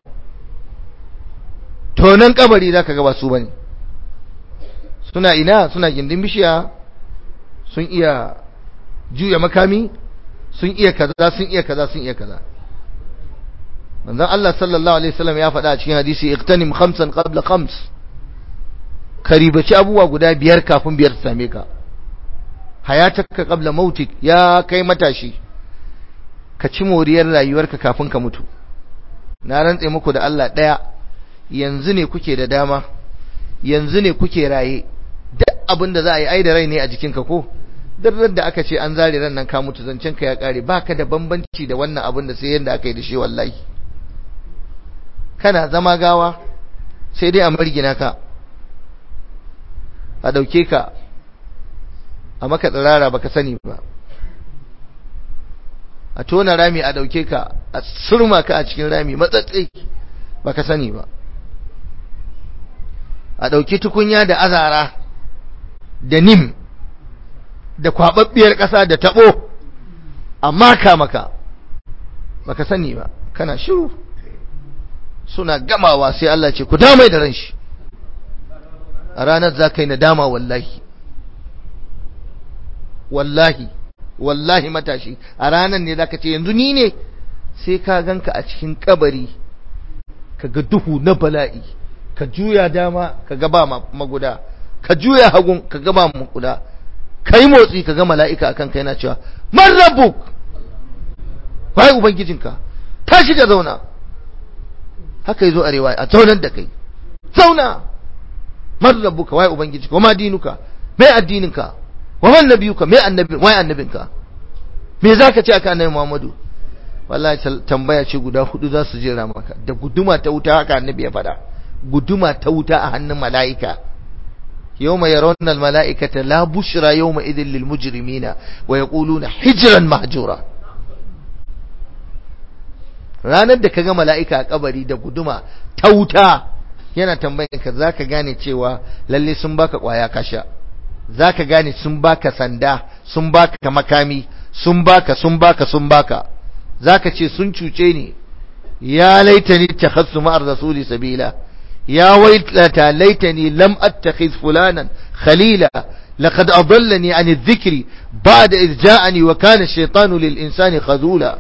tonan kabari za ka ga ba su bane suna ina suna gindin bishiya sun iya juya makami sun iya kaza sun iya kaza sun iya kaza manzon Allah sallallahu alaihi wasallam ya faɗa a cikin hadisi iqtanim khamsan qabla khams karibaci abubuwa guda biyar kafin biyar su same ka hayataka qabla mautik ya kai matashi ka ci moriyar rayuwarka kafin ka mutu na rantse muku da Allah daya yanzu ne kuke da dama yanzu ne kuke raye duk abin da za a yi ai da rai ne a jikinka ko duk da aka ce an zare ran nan ka mutu zancen ka ya kare baka da bambanci da wannan abin da sai yanda aka yi da shi wallahi kana zama gawa sai dai a margina ka a dauke ka a maka tsirara baka sani ba a tona rami a dauke ka a surma ka a cikin rami matsatsi baka sani ba a dauki tukunya da azara da nim da kwababbiyar ƙasa da tabo amma ka maka baka sani ba kana shiru suna gamawa sai Allah ce ku damai da ran shi a ranar za ka yi nadama wallahi wallahi wallahi matashi a ranar ne za ka ce yanzu ni ne sai ka ganka a cikin kabari ka ga duhu na bala'i ka juya dama ka ga ba maguda ka juya hagun ka ga ba maguda ka yi motsi ka ga mala'ika akan ka yana cewa man rabbuk bai ubangijinka tashi ka zauna haka yazo arewa a zaunar da kai zauna man rabbuka wai ubangijinka wama dinuka mai addininka waman nabiyuka mai annabi wai annabinka me zaka ce aka annabi Muhammadu wallahi tambaya ce guda hudu za su jira maka da guduma ta wuta haka annabi ya faɗa guduma ta wuta a hannun mala'ika yawma yarawna al-mala'ikata la bushra yawma idhil lil mujrimina wa yaquluna hijran mahjura ranar da kaga mala'ika a kabari da guduma ta wuta yana tambayin ka zaka gane cewa lalle sun baka kwaya kasha zaka gane sun baka sanda sun baka makami sun baka sun baka sun baka zaka ce sun cuce ni ya laitani takhassu ma'ar rasuli sabila ya wailata laitani lam attakhiz fulanan khalila لقد أضلني عن الذكر بعد إذ جاءني وكان الشيطان للإنسان خذولا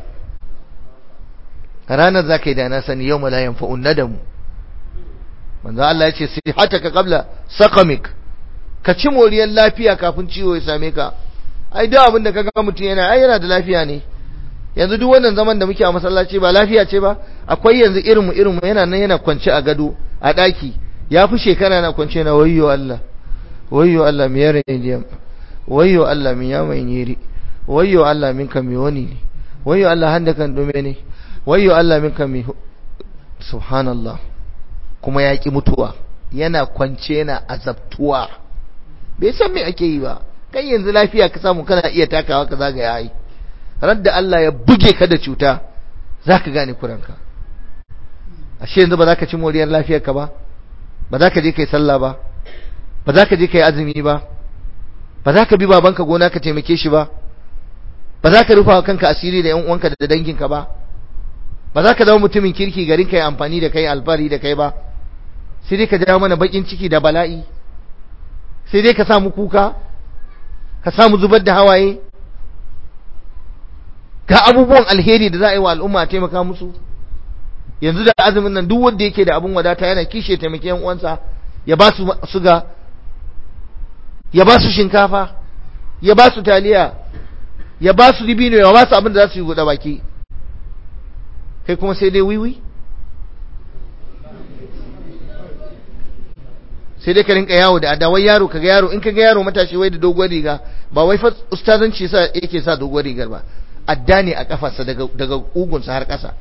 ranar za ka yi da na sani yau la yanfa'un nadamu manzo Allah ya ce sihataka qabla saqamik ka ci moriyar lafiya kafin ciwo ya same ka ai duk abin da ka ga mutum yana ai yana da lafiya ne yanzu duk wannan zaman da muke a masallaci ba lafiya ce ba akwai yanzu irin mu irin mu yana nan yana kwance a gado a daki ya fi shekara na kwance na wayyo Allah wayyo Allah mi yare ne wayyo Allah mi ya mai nyiri wayyo Allah min kan mi wani ne wayyo Allah handa kan dume ne wayyo Allah min kan mi subhanallah kuma ya ki mutuwa yana kwance yana azabtuwa bai san me ake yi ba kai yanzu lafiya ka samu kana iya takawa ka zagaya yi radda Allah ya buge ka da cuta zaka gane kuranka ashe yanzu ba za ka ci moriyar lafiyarka ba ba za ka je kai sallah ba ba za ka je kai azumi ba ba za ka bi babanka gona ka taimake shi ba ba za ka rufa kanka asiri da yan uwanka da danginka ba ba za ka zama mutumin kirki garin kai amfani da kai alfari da kai ba sai dai ka jawo mana bakin ciki da bala'i sai dai ka samu kuka ka samu zubar da hawaye ga abubuwan alheri da za a yi wa al'umma a taimaka musu yanzu da azumin nan duk wanda yake da abun wadata yana kishe taimake yan uwansa ya ba su suga ya ba su shinkafa ya ba su taliya ya ba su dibino ya ba su abin da za su yi guda baki kai kuma sai dai wiwi sai dai ka rinka yawo da adawai yaro kaga yaro in kaga yaro matashi wai da doguwar riga ba wai fa ustazanci sa yake sa doguwar rigar ba adda ne a kafarsa daga daga kugunsa har ƙasa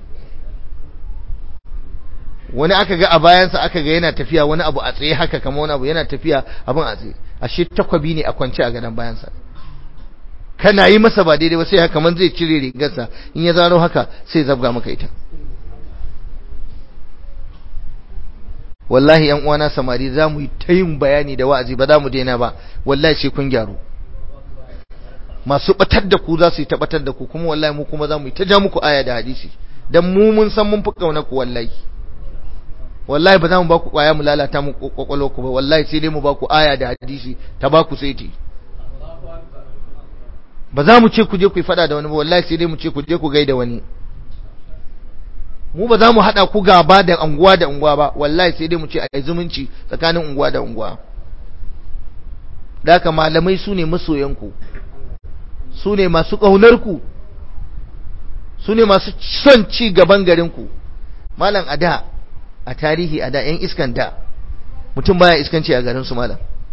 wani aka ga a bayansa aka ga yana tafiya wani abu a tsaye haka kamar wani abu yana tafiya abin a tsaye ashe takwabi ne a kwance a gadon bayansa kana yi masa ba daidai ba sai haka man zai cire rigarsa in ya zaro haka sai zabga maka ita wallahi yan uwana samari za mu yi ta yin bayani da wa'azi ba za mu daina ba wallahi sai kun gyaru masu batar da ku za su yi ta batar da ku kuma wallahi mu kuma za mu yi ta ja muku aya da hadisi dan mu mun san mun fi kauna ku wallahi wallahi ba za mu ba ku kwaya mu lalata mu kwakwalo ku ba wallahi sai dai mu ba ku aya da hadisi ta ba ku saiti ba za mu ce ku je ku yi fada da wani ba wallahi sai dai mu ce ku je ku gaida wani mu ba za mu haɗa ku gaba da unguwa da unguwa ba wallahi sai dai mu ce a yi zumunci tsakanin unguwa da unguwa da haka malamai su ne masoyanku su ne masu ƙaunarku su ne masu son ci gaban garinku malam a da a tarihi a da 'yan iskan da mutum baya iskanci a garinsu malam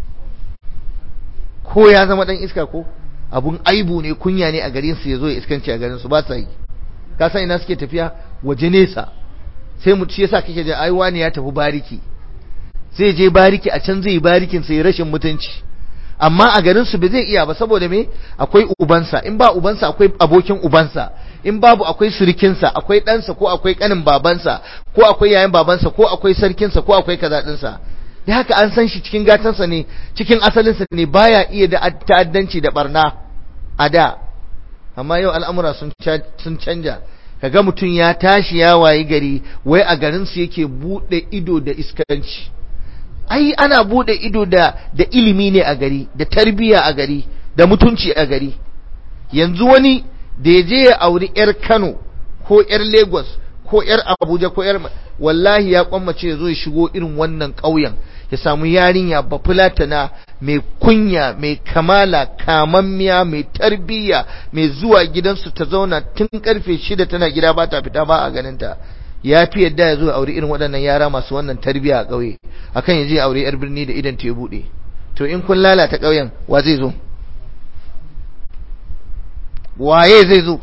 ko ya zama ɗan iska ko abun aibu ne kunya ne a garinsu ya zo ya iskanci a garinsu ba sa yi ka san ina suke tafiya waje nesa sai mu ci yasa kake da ai wani ya tafi bariki zai je bariki a can zai barikin sai rashin mutunci amma a garin su bai zai iya ba saboda me akwai ubansa in ba ubansa akwai abokin ubansa in babu akwai surikinsa akwai ɗansa ko akwai ƙanin babansa ko akwai yayin babansa ko akwai sarkinsa ko akwai kaza ɗinsa da haka an san shi cikin gatansa ne cikin asalinsa ne baya iya da ta'addanci da barna a da amma yau al'amura sun canja kaga mutum ya tashi ya wayi gari wai a garinsu yake buɗe ido da iskanci ai ana buɗe ido da da ilimi ne a gari da tarbiyya a gari da mutunci a gari yanzu wani da ya je ya auri yar Kano ko yar Lagos ko yar Abuja ko yar wallahi ya kwammace ya zo ya shigo irin wannan ƙauyen ya samu yarinya bafulatana mai kunya mai kamala kamammiya mai tarbiyya mai zuwa gidansu ta zauna tun karfe shida tana gida ba ta fita ba a ganinta ya fi yadda ya zo aure irin waɗannan yara masu wannan tarbiyya a ƙauye akan ya je aure yar birni da idan ta ya buɗe to in kun lalata ƙauyen wa zai zo waye zai zo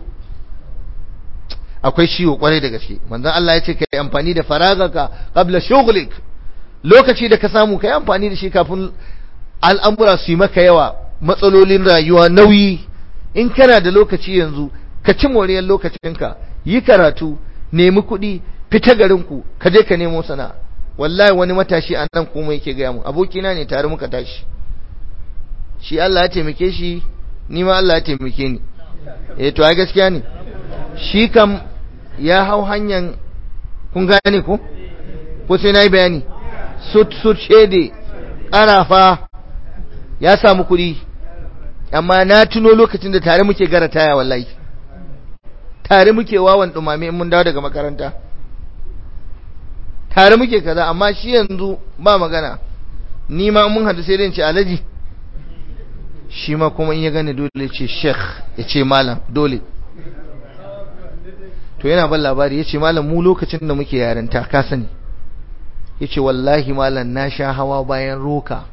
akwai ciwo kwarai da gaske manzon Allah ya ce kai amfani da faragaka qabla shughlik lokaci da ka samu kai amfani da shi kafin al'amura su yi maka yawa matsalolin rayuwa nauyi in kana da lokaci yanzu ka ci moriyar lokacinka yi karatu nemi kuɗi fita garinku ka je ka nemo sana'a wallahi wani matashi a nan kuma yake gaya mu abokina ne tare muka tashi shi Allah ya taimake shi ni ma Allah ya taimake ni eh to ai gaskiya ne shi kam ya hau hanyar kun gane ko ko sai nayi bayani sut sut shede ƙarafa ya samu kuɗi amma na tuno lokacin da tare muke gara taya wallahi tare muke wawan dumame in mun dawo daga makaranta tare muke kaza amma shi yanzu ba magana ni ma mun hadu sai dai ce alaji shi ma kuma in ya gane dole ce sheikh ya ce malam dole to yana ban labari ya ce malam mu lokacin da muke yarinta ka sani ya ce wallahi malam na sha hawa bayan roka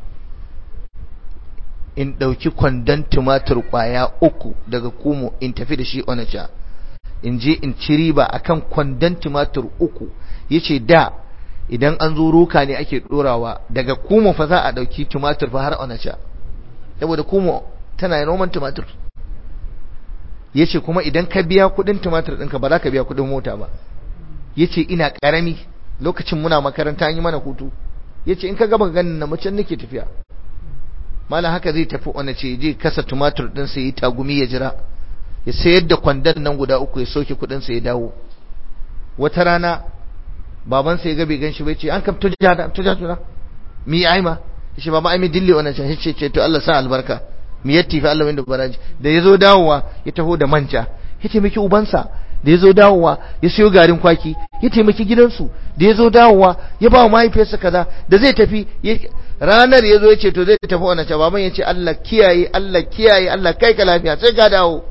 in ɗauki kwandon tumatur ƙwaya uku daga kumo in tafi da shi onacha in je in ci riba akan kwandon tumatur uku ya ce da idan an zo roka ne ake ɗorawa daga kumo fa za a ɗauki tumatur fa har onacha saboda kumo tana noman tumatur ya ce kuma idan ka biya kudin tumatir ɗinka ba za ka biya kudin mota ba ya ce ina ƙarami lokacin muna makaranta an yi mana hutu ya ce in ka gaba ganin na macen nake tafiya mala haka zai tafi wani ce je kasa tumatir ɗinsa ya yi tagumi ya jira ya sayar da kwandon nan guda uku ya soke kudinsa ya dawo wata rana babansa ya gabe gan shi bai ce an kam tuja da tuja tuna mi ai ma shi baba ai mi dille wannan ce ce ce to Allah sa albarka mi yatti fa Allah wanda baraji da yazo dawowa ya taho da manja ya taimaki ubansa da yazo dawowa ya siyo garin kwaki ya taimaki gidansu da yazo dawowa ya ba mahaifiyarsa kaza da zai tafi ranar yazo ya ce to zai tafi wannan ce baban ya ce Allah kiyaye Allah kiyaye Allah kai ka lafiya sai ka dawo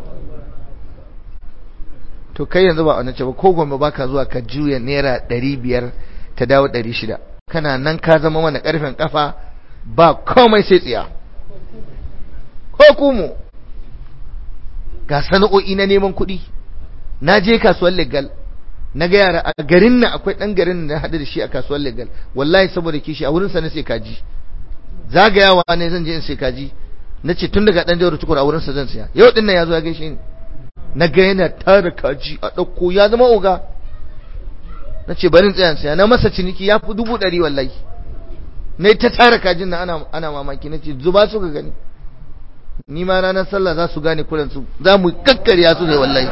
to kai yanzu ba wannan ce ba ko gombe baka zuwa ka juya naira 500 ta dawo 600 kana nan ka zama mana karfin kafa ba komai sai tsiya ko kumu ga sana'o'i na neman kuɗi na je kasuwar legal na ga yara a garin nan akwai ɗan garin da haɗu da shi a kasuwar legal wallahi saboda kishi a wurin sa na sai kaji zagayawa ne zan je in sai kaji na ce tun daga ɗan jawar tukur a wurin sa zan siya yau ɗin nan ya zo ya gaishe ni na ga yana tara kaji a ɗauko ya zama oga na ce barin tsayan siya na masa ciniki ya fi dubu ɗari wallahi na ta tara kajin na ana mamaki na ce zuba su ga gani ni ma ranar sallah za su gane kuransu za mu kakkarya su ne wallahi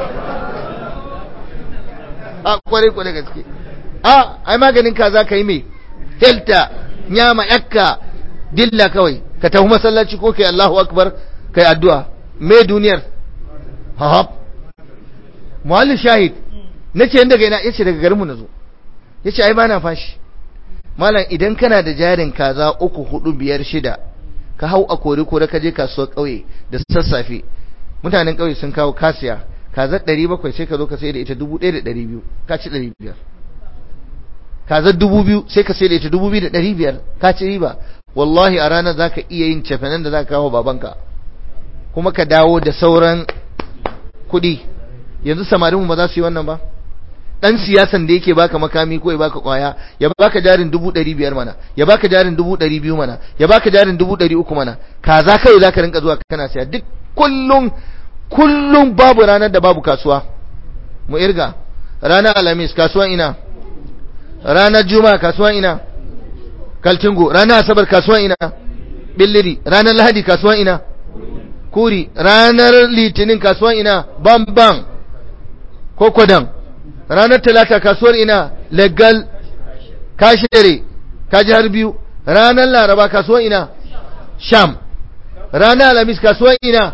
a kwarai kwarai gaske a ai maganin ka za ka yi mai helta nyama yakka dilla kawai ka tafi masallaci ko kai Allahu akbar kai addu'a me duniyar hahab muallin shahid nace inda ga ina yace daga garinmu nazo yace ai bana fashi malam idan kana da jarin kaza uku hudu biyar shida ka hau a kore kore ka je kasuwar kauye da sassafe mutanen kauye sun kawo kasiya kazar 700 sai ka zo ka sai da ita 1200 ka ci 500 kazar 2000 sai ka sai da ita 2500 ka ci riba wallahi a ranar zaka iya yin cefanen da zaka kawo babanka kuma ka dawo da sauran kuɗi yanzu samarinmu ba za su yi wannan ba dan siyasan da yake baka makami ko ya baka kwaya ya baka jarin dubu ɗari biyar mana ya baka jarin dubu ɗari biyu mana ya baka jarin dubu ɗari uku mana kaza kai za ka rinka zuwa kana siya duk kullum kullum babu ranar da babu kasuwa mu irga ranar alhamis kasuwan ina ranar juma'a kasuwan ina kaltingo ranar asabar kasuwan ina billiri ranar lahadi kasuwan ina kuri ranar litinin kasuwan ina bam bam ko kwadan ranar talata kasuwar ina legal kashere kaji har biyu ranar laraba kasuwar ina sham ranar alamis kasuwar ina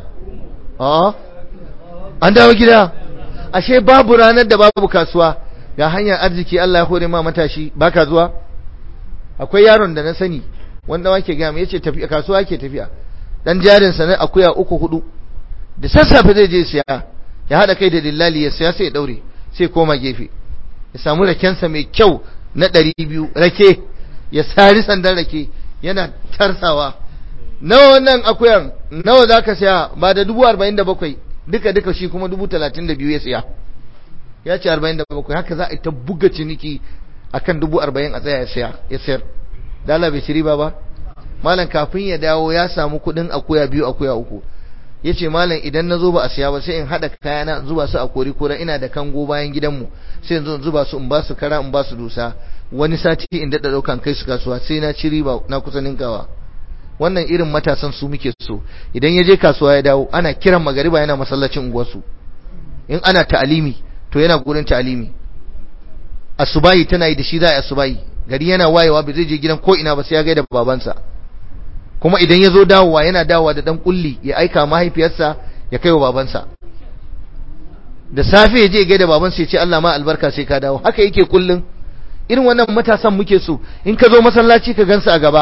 an dawo gida ashe babu ranar da babu kasuwa ga hanyar arziki Allah ya hore ma matashi baka zuwa akwai yaron da na sani wanda wake ga mu yace tafiya kasuwa yake tafiya dan jarin sa na akuya uku hudu da sassafe zai je siya ya hada kai da dillali ya siya sai ya daure sai koma gefe ya samu rakensa mai kyau na ɗari biyu rake ya sari sandan rake yana tarsawa nawa wannan akuyan nawa za ka siya ba da dubu arba'in da bakwai duka duka shi kuma dubu talatin da biyu ya siya ya ce arba'in da bakwai haka za a yi ta buga ciniki a kan dubu arba'in a tsaya ya siya ya sayar dala bai ci riba ba malam kafin ya dawo ya samu kuɗin akuya biyu akuya uku ya ce malam idan na zo ba a siya ba sai in haɗa kayana zuba su a kori kora ina da kango bayan gidanmu sai in zuba su in ba su kara in ba su dusa wani sati in daɗa ɗaukan kai su kasuwa sai na ci riba na kusa ninkawa wannan irin matasan su muke so idan ya je kasuwa ya dawo ana kiran magariba yana masallacin unguwarsu in ana ta'alimi to yana gurin ta'alimi asubahi tana yi da shi za a yi asubahi gari yana wayewa ba zai je gidan ko ina ba sai ya gaida babansa kuma idan ya zo dawowa yana dawowa da dan kulli ya aika mahaifiyarsa ya kai wa babansa da safe ya je gai da babansa ya ce Allah ma albarka sai ka dawo haka yake kullun irin wannan matasan muke so in ka zo masallaci ka gansu a gaba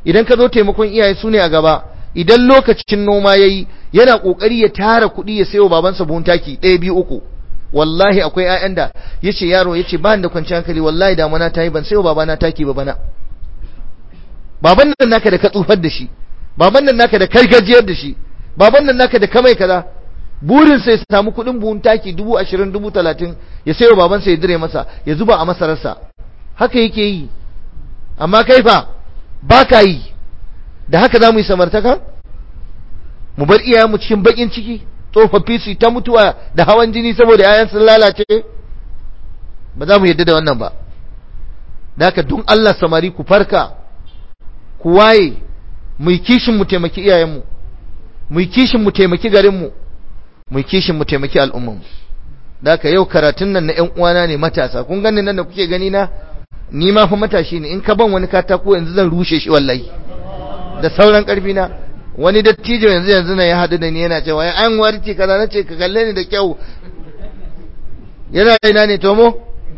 idan ka zo taimakon iyaye su ne a gaba idan lokacin noma yayi yana kokari ya tara kuɗi ya sayo babansa buhun taki ɗaya biyu uku wallahi akwai ƴaƴan da yace yaro yace ba ni da kwanciyar hankali wallahi damuna ta yi ban sayo babana taki ba bana baban nan naka da ka tsufar da shi baban nan naka da kargajiyar da shi baban nan naka da kamai kaza burin sai ya samu kuɗin buhun taki dubu ashirin dubu talatin ya sayo babansa ya dire masa ya zuba a masararsa haka yake yi amma kai fa ba ka yi da haka za mu yi samartaka mu bar iyayenmu cikin bakin ciki tsofaffi su ta mutuwa da hawan jini saboda yayan sun lalace ba za mu yadda da wannan ba da haka don Allah samari ku farka ku waye mu yi kishin mu taimaki iyayenmu mu yi kishin mu taimaki garinmu mu yi kishin mu taimaki al'ummanmu da haka yau karatun nan na ƴan uwana ne matasa kun gani nan da kuke gani na ni ma fa matashi ne in ka ban wani katako yanzu zan rushe shi wallahi da sauran karfi na wani dattijo yanzu yanzu na ya haɗu da ni yana cewa ya an warke kaza na ce ka kalle ni da kyau yana ina ne tomo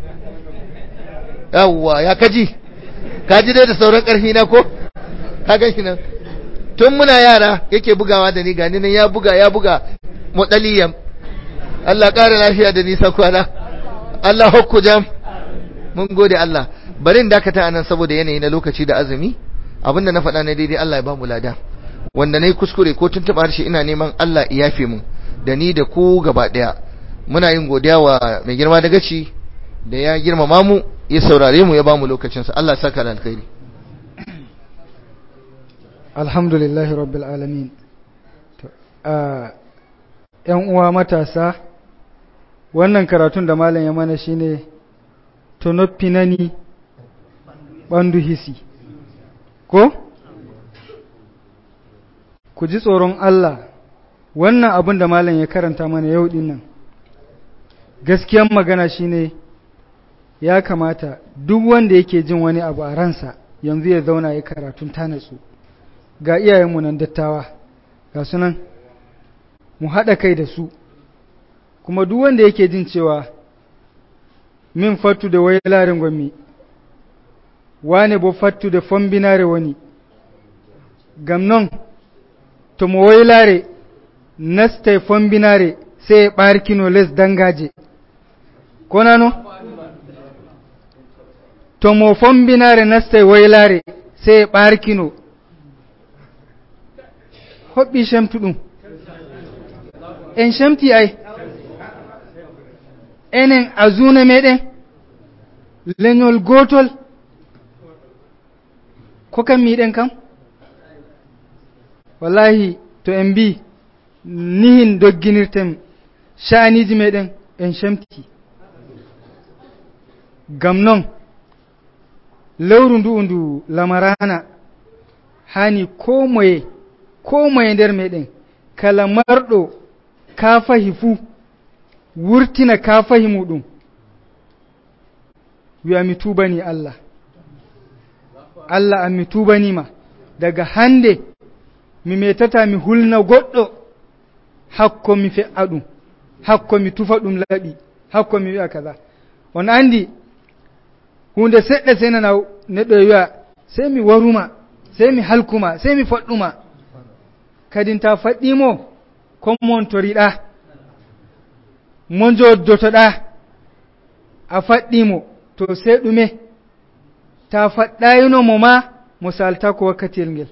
yawwa ya kaji kaji dai da sauran karfi na ko ka gan shi nan tun muna yara yake bugawa da ni gani nan ya buga ya buga mudaliyan Allah ƙara lafiya da nisa kwana Allah hukku jam mun gode Allah bari in dakata anan saboda yanayi na lokaci da azumi abinda na faɗa na daidai Allah ya ba mu lada wanda nayi kuskure ko tuntuɓa harshe ina neman Allah ya yafe mu da ni da ku gaba ɗaya muna yin godiya wa mai girma da gaci da ya girmama mu ya saurare mu ya ba mu lokacinsa Allah saka da alkhairi alhamdulillahi rabbil alamin yan uwa matasa wannan karatun da malam ya mana shine tonopinani bandu hisi ko ku ji tsoron Allah wannan abin da malam ya karanta mana yau din nan gaskiyan magana shine ya kamata duk wanda yake jin wani abu a ransa yanzu ya zauna ya karatun tanatsu ga iyayenmu nan dattawa ga sunan mu haɗa kai da su kuma duk wanda yake jin cewa min fattu da wai larin gwammi wane bo fattu da fombinare wani gamnon to mo waylare nasta fombinare sai ɓarkino les dangaje ko nano to mo fombinare nasta waylare sai ɓarkino hoɓɓi shemtu ɗum en shemti ay enen azuna meɗen leñol gotol ko kam miɗen kam wallahi to en mbi nihin dogginirten sha'aniji meɗen en shemti gam non lewru ndu ndu lamarana hani ko moye ko moye nder meɗen kala marɗo kafahi fuu wurtina kafahi muɗum wi'a mi tubani allah allah an mi tubanima daga hande mi metata mi hulna goɗɗo hakko mi fe'a ɗum hakko mi tufa ɗum laɓi hakko mi wi'a kaza on andi hunde seɗɗa sai nana neɗɗo e wi'a sai mi waruma sai mi halkuma sai mi faɗɗuma kadin ta faɗɗimo kon montoriɗa mo joddotoɗa a faɗɗimo to sai ɗume ta faɗɗayinomo ma mo salta ko wakkatiyel ngel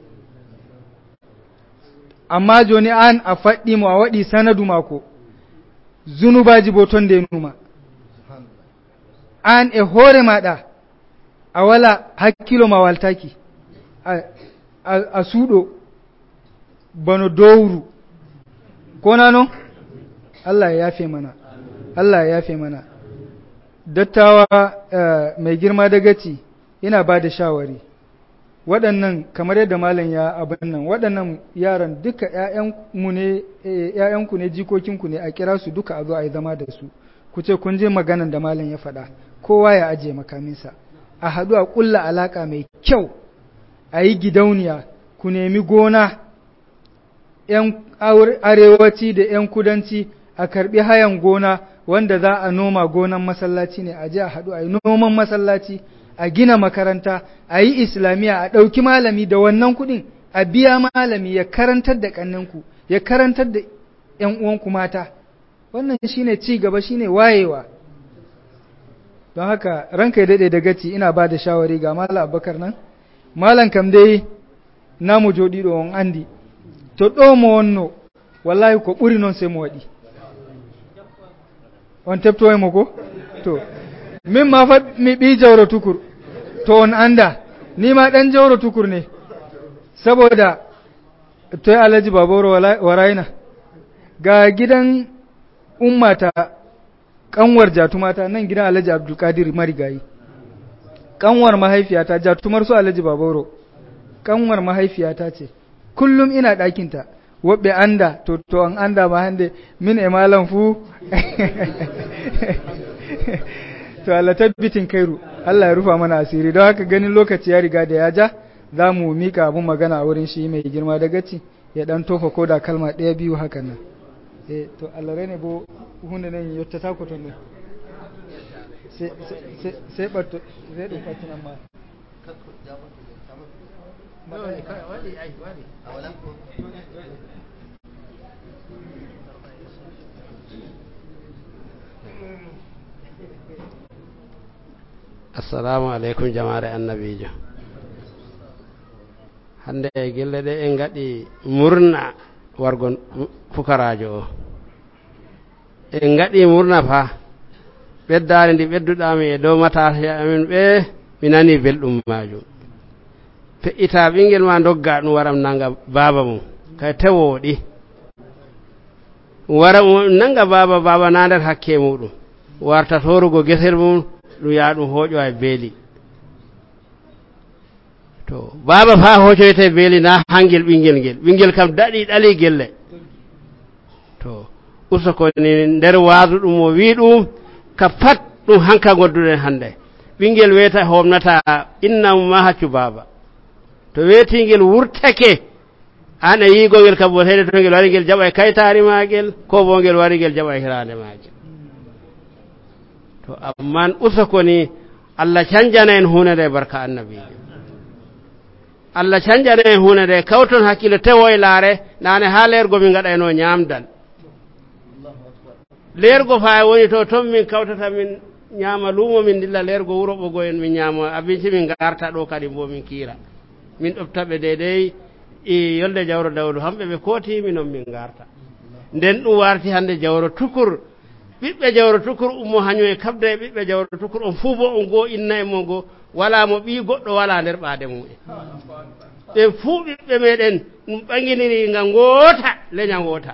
amma joni an a faɗɗimo a waɗi sanadu mako zunubaji bo ton ndenuma an e hoore maɗa a wala hakkilo ma waltaki a, a, a suuɗo bano dowru kona non Allah ya yafe mana Allah ya yafe mana dattawa uh, mai girma da gaci ina ba da shawari waɗannan kamar yadda malam ya abin nan waɗannan yaran duka ‘ya'yanku ne ‘ya'yanku ne jikokinku ne a kira su duka a zo a yi zama da su ku ce kun je maganan da malam ya faɗa kowa ya ajiye makaminsa a haɗu a ƙulla alaƙa mai kyau a yi gidauniya ku nemi gona ‘yan arewaci da ‘yan kudanci a karɓi hayan gona wanda za a noma gonan masallaci ne a je a haɗu a yi noman masallaci a gina makaranta a yi islamiyya a ɗauki malami da wannan kuɗin a biya malami ya karantar da ƙanninku ya karantar da ‘yan uwanku mata wannan shine ci gaba shine wayewa don haka ranka ya daɗe da gaci ina ba da shawari ga malam abubakar nan malam kam dai namu joɗi ɗo on andi to ɗo mo wonno wallahi ko ɓuri noon sai mo waɗi on teftoyemo ko to min ma fa mi ɓi jawro tukur to on anda ni ma ɗan jawro tukur ne saboda toy alhaji baboro warayna ga gidan ummata kanwar jatumata nan gidan alhaji abdulkadir marigayi kanwar mahaifiyata jatumar su alhaji baboro kanwar mahaifiyata ce kullum ina ɗakinta woɓɓe anda to to an anda ma hande min e malam fu to Allah tabbitin kairu Allah ya rufa mana asiri don haka ganin lokaci ya riga da ya ja za mu mika abun magana a wurin shi mai girma da gaci ya dan tofa ko da kalma ɗaya biyu hakan nan eh to Allah rene bo hunde nan yotta ta ko ton sai sai sai batto sai ɗum fatinan ma assalamu aleykum jamaare annabijo hande e gelle ɗe en gaɗi murna wargo fukarajo o en gaɗi murna fa ɓeddare ndi ɓedduɗami e dow matasa amin ɓe mi nani belɗum majum feƴƴita ɓinguel ma dogga ɗum waram nanga baba mum kay tewoɗi wara nanga baba baba na nder hakke muɗum warta torugo guesel mum ɗum ya ɗum hooƴo e beeli to baba fa hocoyte beeli na hangel ɓinguel ngel ɓinguel kam daɗi ɗali gelle to usokoni nder waadu ɗum o wi ɗum ka pat ɗum hanka godduɗen hannde ɓinguel wiyata homnata innam ma haccu baba to weetingel wurtake an e yigongel kam wotede to ngel wari ngel jaɓa e kaytari magel ko bo ngel wari ngel jaɓa e hirande magel to amman usokoni allah canjana en hunde nde barka annabijo allah canjana en hunde nde kawton hakkille tewo e laare nane ha leergo min gaɗayno ñamdal leergo fa woni to toon min kawtata min ñaama luumo min dilla leergo wuro ɓogo en min ñaama abinci min garta ɗo kadi bo min kiira min ɗoftaɓe deydey i yolde jawro dawdu hamɓe ɓe kooti minon min garta nden ɗum warti hannde jawro tukur ɓiɓɓe jawro tukur ummo hañum e kabde e ɓiɓɓe jawro tukur on fuu bo on goo inna e mo ngoo wala mo ɓii goɗɗo wala nder ɓaade mumen ɓen fuu ɓiɓɓe meɗen ɗum ɓaginiri nga ngoota leña ngoota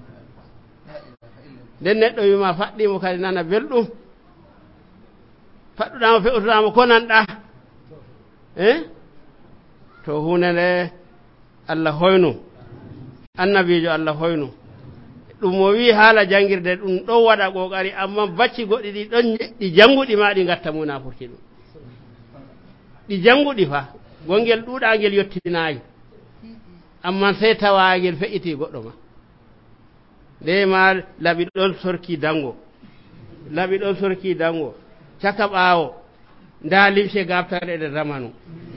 nden neɗɗo wima faɗɗimo kadi nana belɗum faɗɗuɗamo feɓutoɗamo ko nanɗa e to hunde nde allah hoynu annabijo allah hoynu ɗum o wi haala jangirde ɗum ɗon waɗa ƙoƙari amma bacci goɗɗi ɗi ɗon ɗi janguɗi ma ɗi gatta munafurti ɗum ɗi janguɗi fa gongel ɗuɗagel yottinayi amma sey tawagel feƴƴiti goɗɗo ma nde ma laɓi ɗon sorki dango laɓi ɗon sorki dango caka ɓaawo nda limse gabtare ɗe zamanu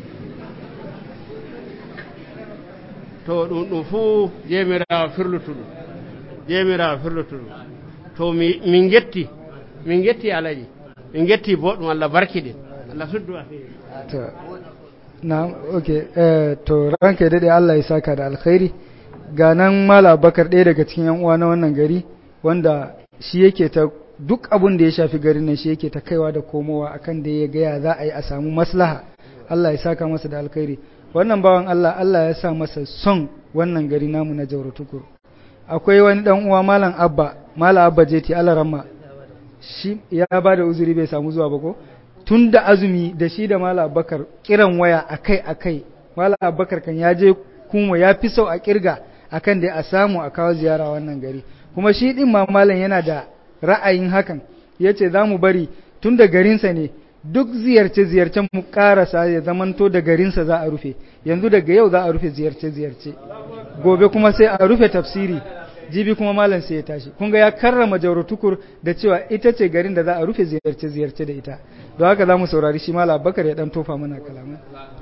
to ɗum ɗum fuu jemirawo firlutu ɗum jemirawo firlutu ɗum to min getti min getti alaji min getti boɗɗum allah barkiɗin allah suddu a fewi to na ok eh, to ranka daɗe Allah ya saka da alkhairi ga nan mala bakar ɗaya daga cikin yan uwa na wannan gari wanda shi yake ta duk abun da ya shafi garin nan shi yake ta kaiwa da komowa akan da ya gaya za a yi a samu maslaha Allah ya saka masa da alkhairi wannan bawan Allah Allah ya sa masa son wannan gari namu na Jauro Tukur akwai wani dan uwa malam Abba malam Abba Jeti Alaramma shi ya ba da uzuri bai samu zuwa ba ko tun da azumi da shi da Malam Abubakar kiran waya akai akai Malam Abubakar kan ya je kuma ya fi sau a kirga akan da a samu a kawo ziyara wannan gari kuma shi din ma malam yana da ra'ayin hakan yace za mu bari tun da garinsa ne duk ziyarce ziyarcen mu karasa ya zamanto da garinsa za a rufe yanzu daga yau za a rufe ziyarce ziyarce gobe kuma sai a rufe tafsiri jibi kuma malam sai ya tashi kun ga ya karrama jauro tukur da cewa ita ce garin da za a rufe ziyarce ziyarce da ita don haka za mu saurari shi malam abubakar ya dan tofa mana kalamai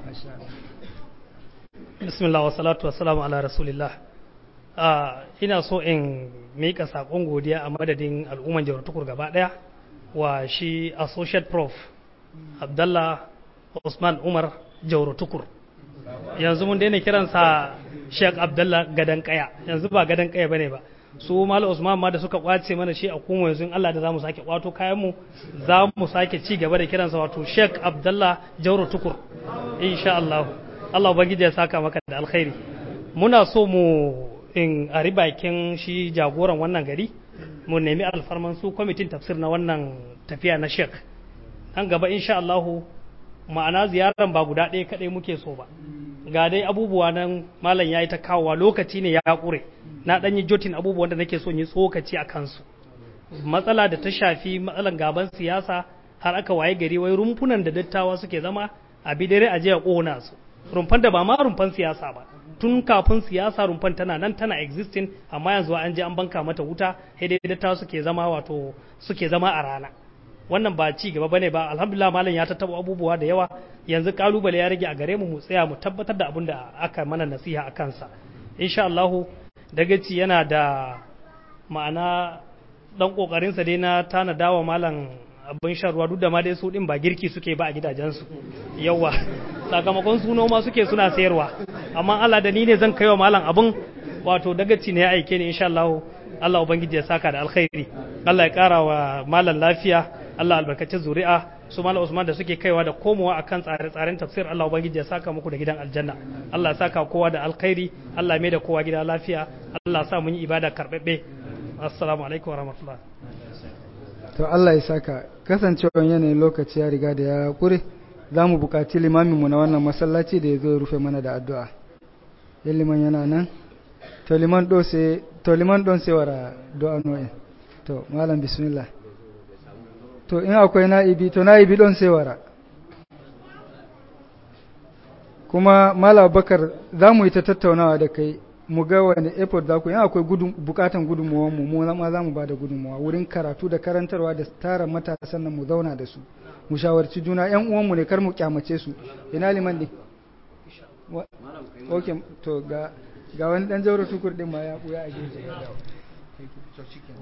bismillah wa salatu wa salamu ala rasulillah ina so in mika sakon godiya a madadin al'umman jauro tukur gaba daya wa shi associate prof abdallah usman umar jauro tukur yanzu mun daina kiransa Sheikh Abdullah gadan kaya yanzu ba gadan kaya bane ba su Malam Usman ma da suka kwace mana shi a kuma yanzu in Allah da zamu sake kwato kayan mu zamu sake ci gaba da kiransa wato Sheikh Abdullah Jauro Tukur insha Allah Allah ubangiji ya saka maka da alkhairi muna so mu in a bakin shi jagoran wannan gari mu nemi alfarman su kwamitin tafsir na wannan tafiya na Sheikh nan gaba insha Allah ma'ana ziyaran ba guda ɗaya kaɗai muke so ba ga dai abubuwa nan malam ya yi ta kawowa lokaci ne ya ƙure na ɗan yi jotin abubuwan da nake so yi tsokaci a kansu matsala da ta shafi matsalan gaban siyasa har aka waye gari wai rumfunan da dattawa suke zama a bidare a je a ƙona su rumfan da ba ma rumfan siyasa ba tun kafin siyasa rumfan tana nan tana existing amma yanzu an je an banka mata wuta sai dai dattawa suke zama wato suke zama a rana wannan ba ci gaba bane ba alhamdulillah malam ya tattaba abubuwa da yawa yanzu kalubale ya rage a gare mu mu tsaya mu tabbatar da abin da aka mana nasiha a kansa insha Allah dagaci yana da ma'ana dan kokarin sa dai na tana dawa malam abin shan ruwa duk da ma dai su din ba girki suke ba a gidajensu yawa sakamakon su noma suke suna sayarwa amma Allah da ni ne zan kaiwa malam abin wato dagaci ne ya aike ni insha Allah Allah ubangiji ya saka da alkhairi Allah ya kara wa malam lafiya Allah albarkaci zuri'a su malam Usman da suke kaiwa da komowa akan tsare-tsaren tafsir Allah ubangiji ya saka muku da gidan aljanna Allah ya saka kowa da alkhairi Allah ya mai da kowa gida lafiya Allah ya sa mun yi ibada karbabbe assalamu alaikum warahmatullahi to Allah ya saka kasancewar yanayin lokaci ya riga da ya kure za mu buƙaci limaminmu na wannan masallaci da ya zo ya rufe mana da addu'a yan liman yana nan to liman ɗon sai wara do'a no'in to malam bismillah to in akwai na'ibi to na'ibi ɗon sai wara kuma malam bakar za mu yi ta tattaunawa da kai mu ga wani effort za ku yi akwai bukatan gudunmuwan mu mu ma za mu ba da gudunmuwa wurin karatu da karantarwa da tara matasan nan mu zauna da su mu shawarci juna yan uwanmu ne kar mu kyamace su ina liman ne ok to ga ga wani dan jauro tukur din ma ya buya a gefe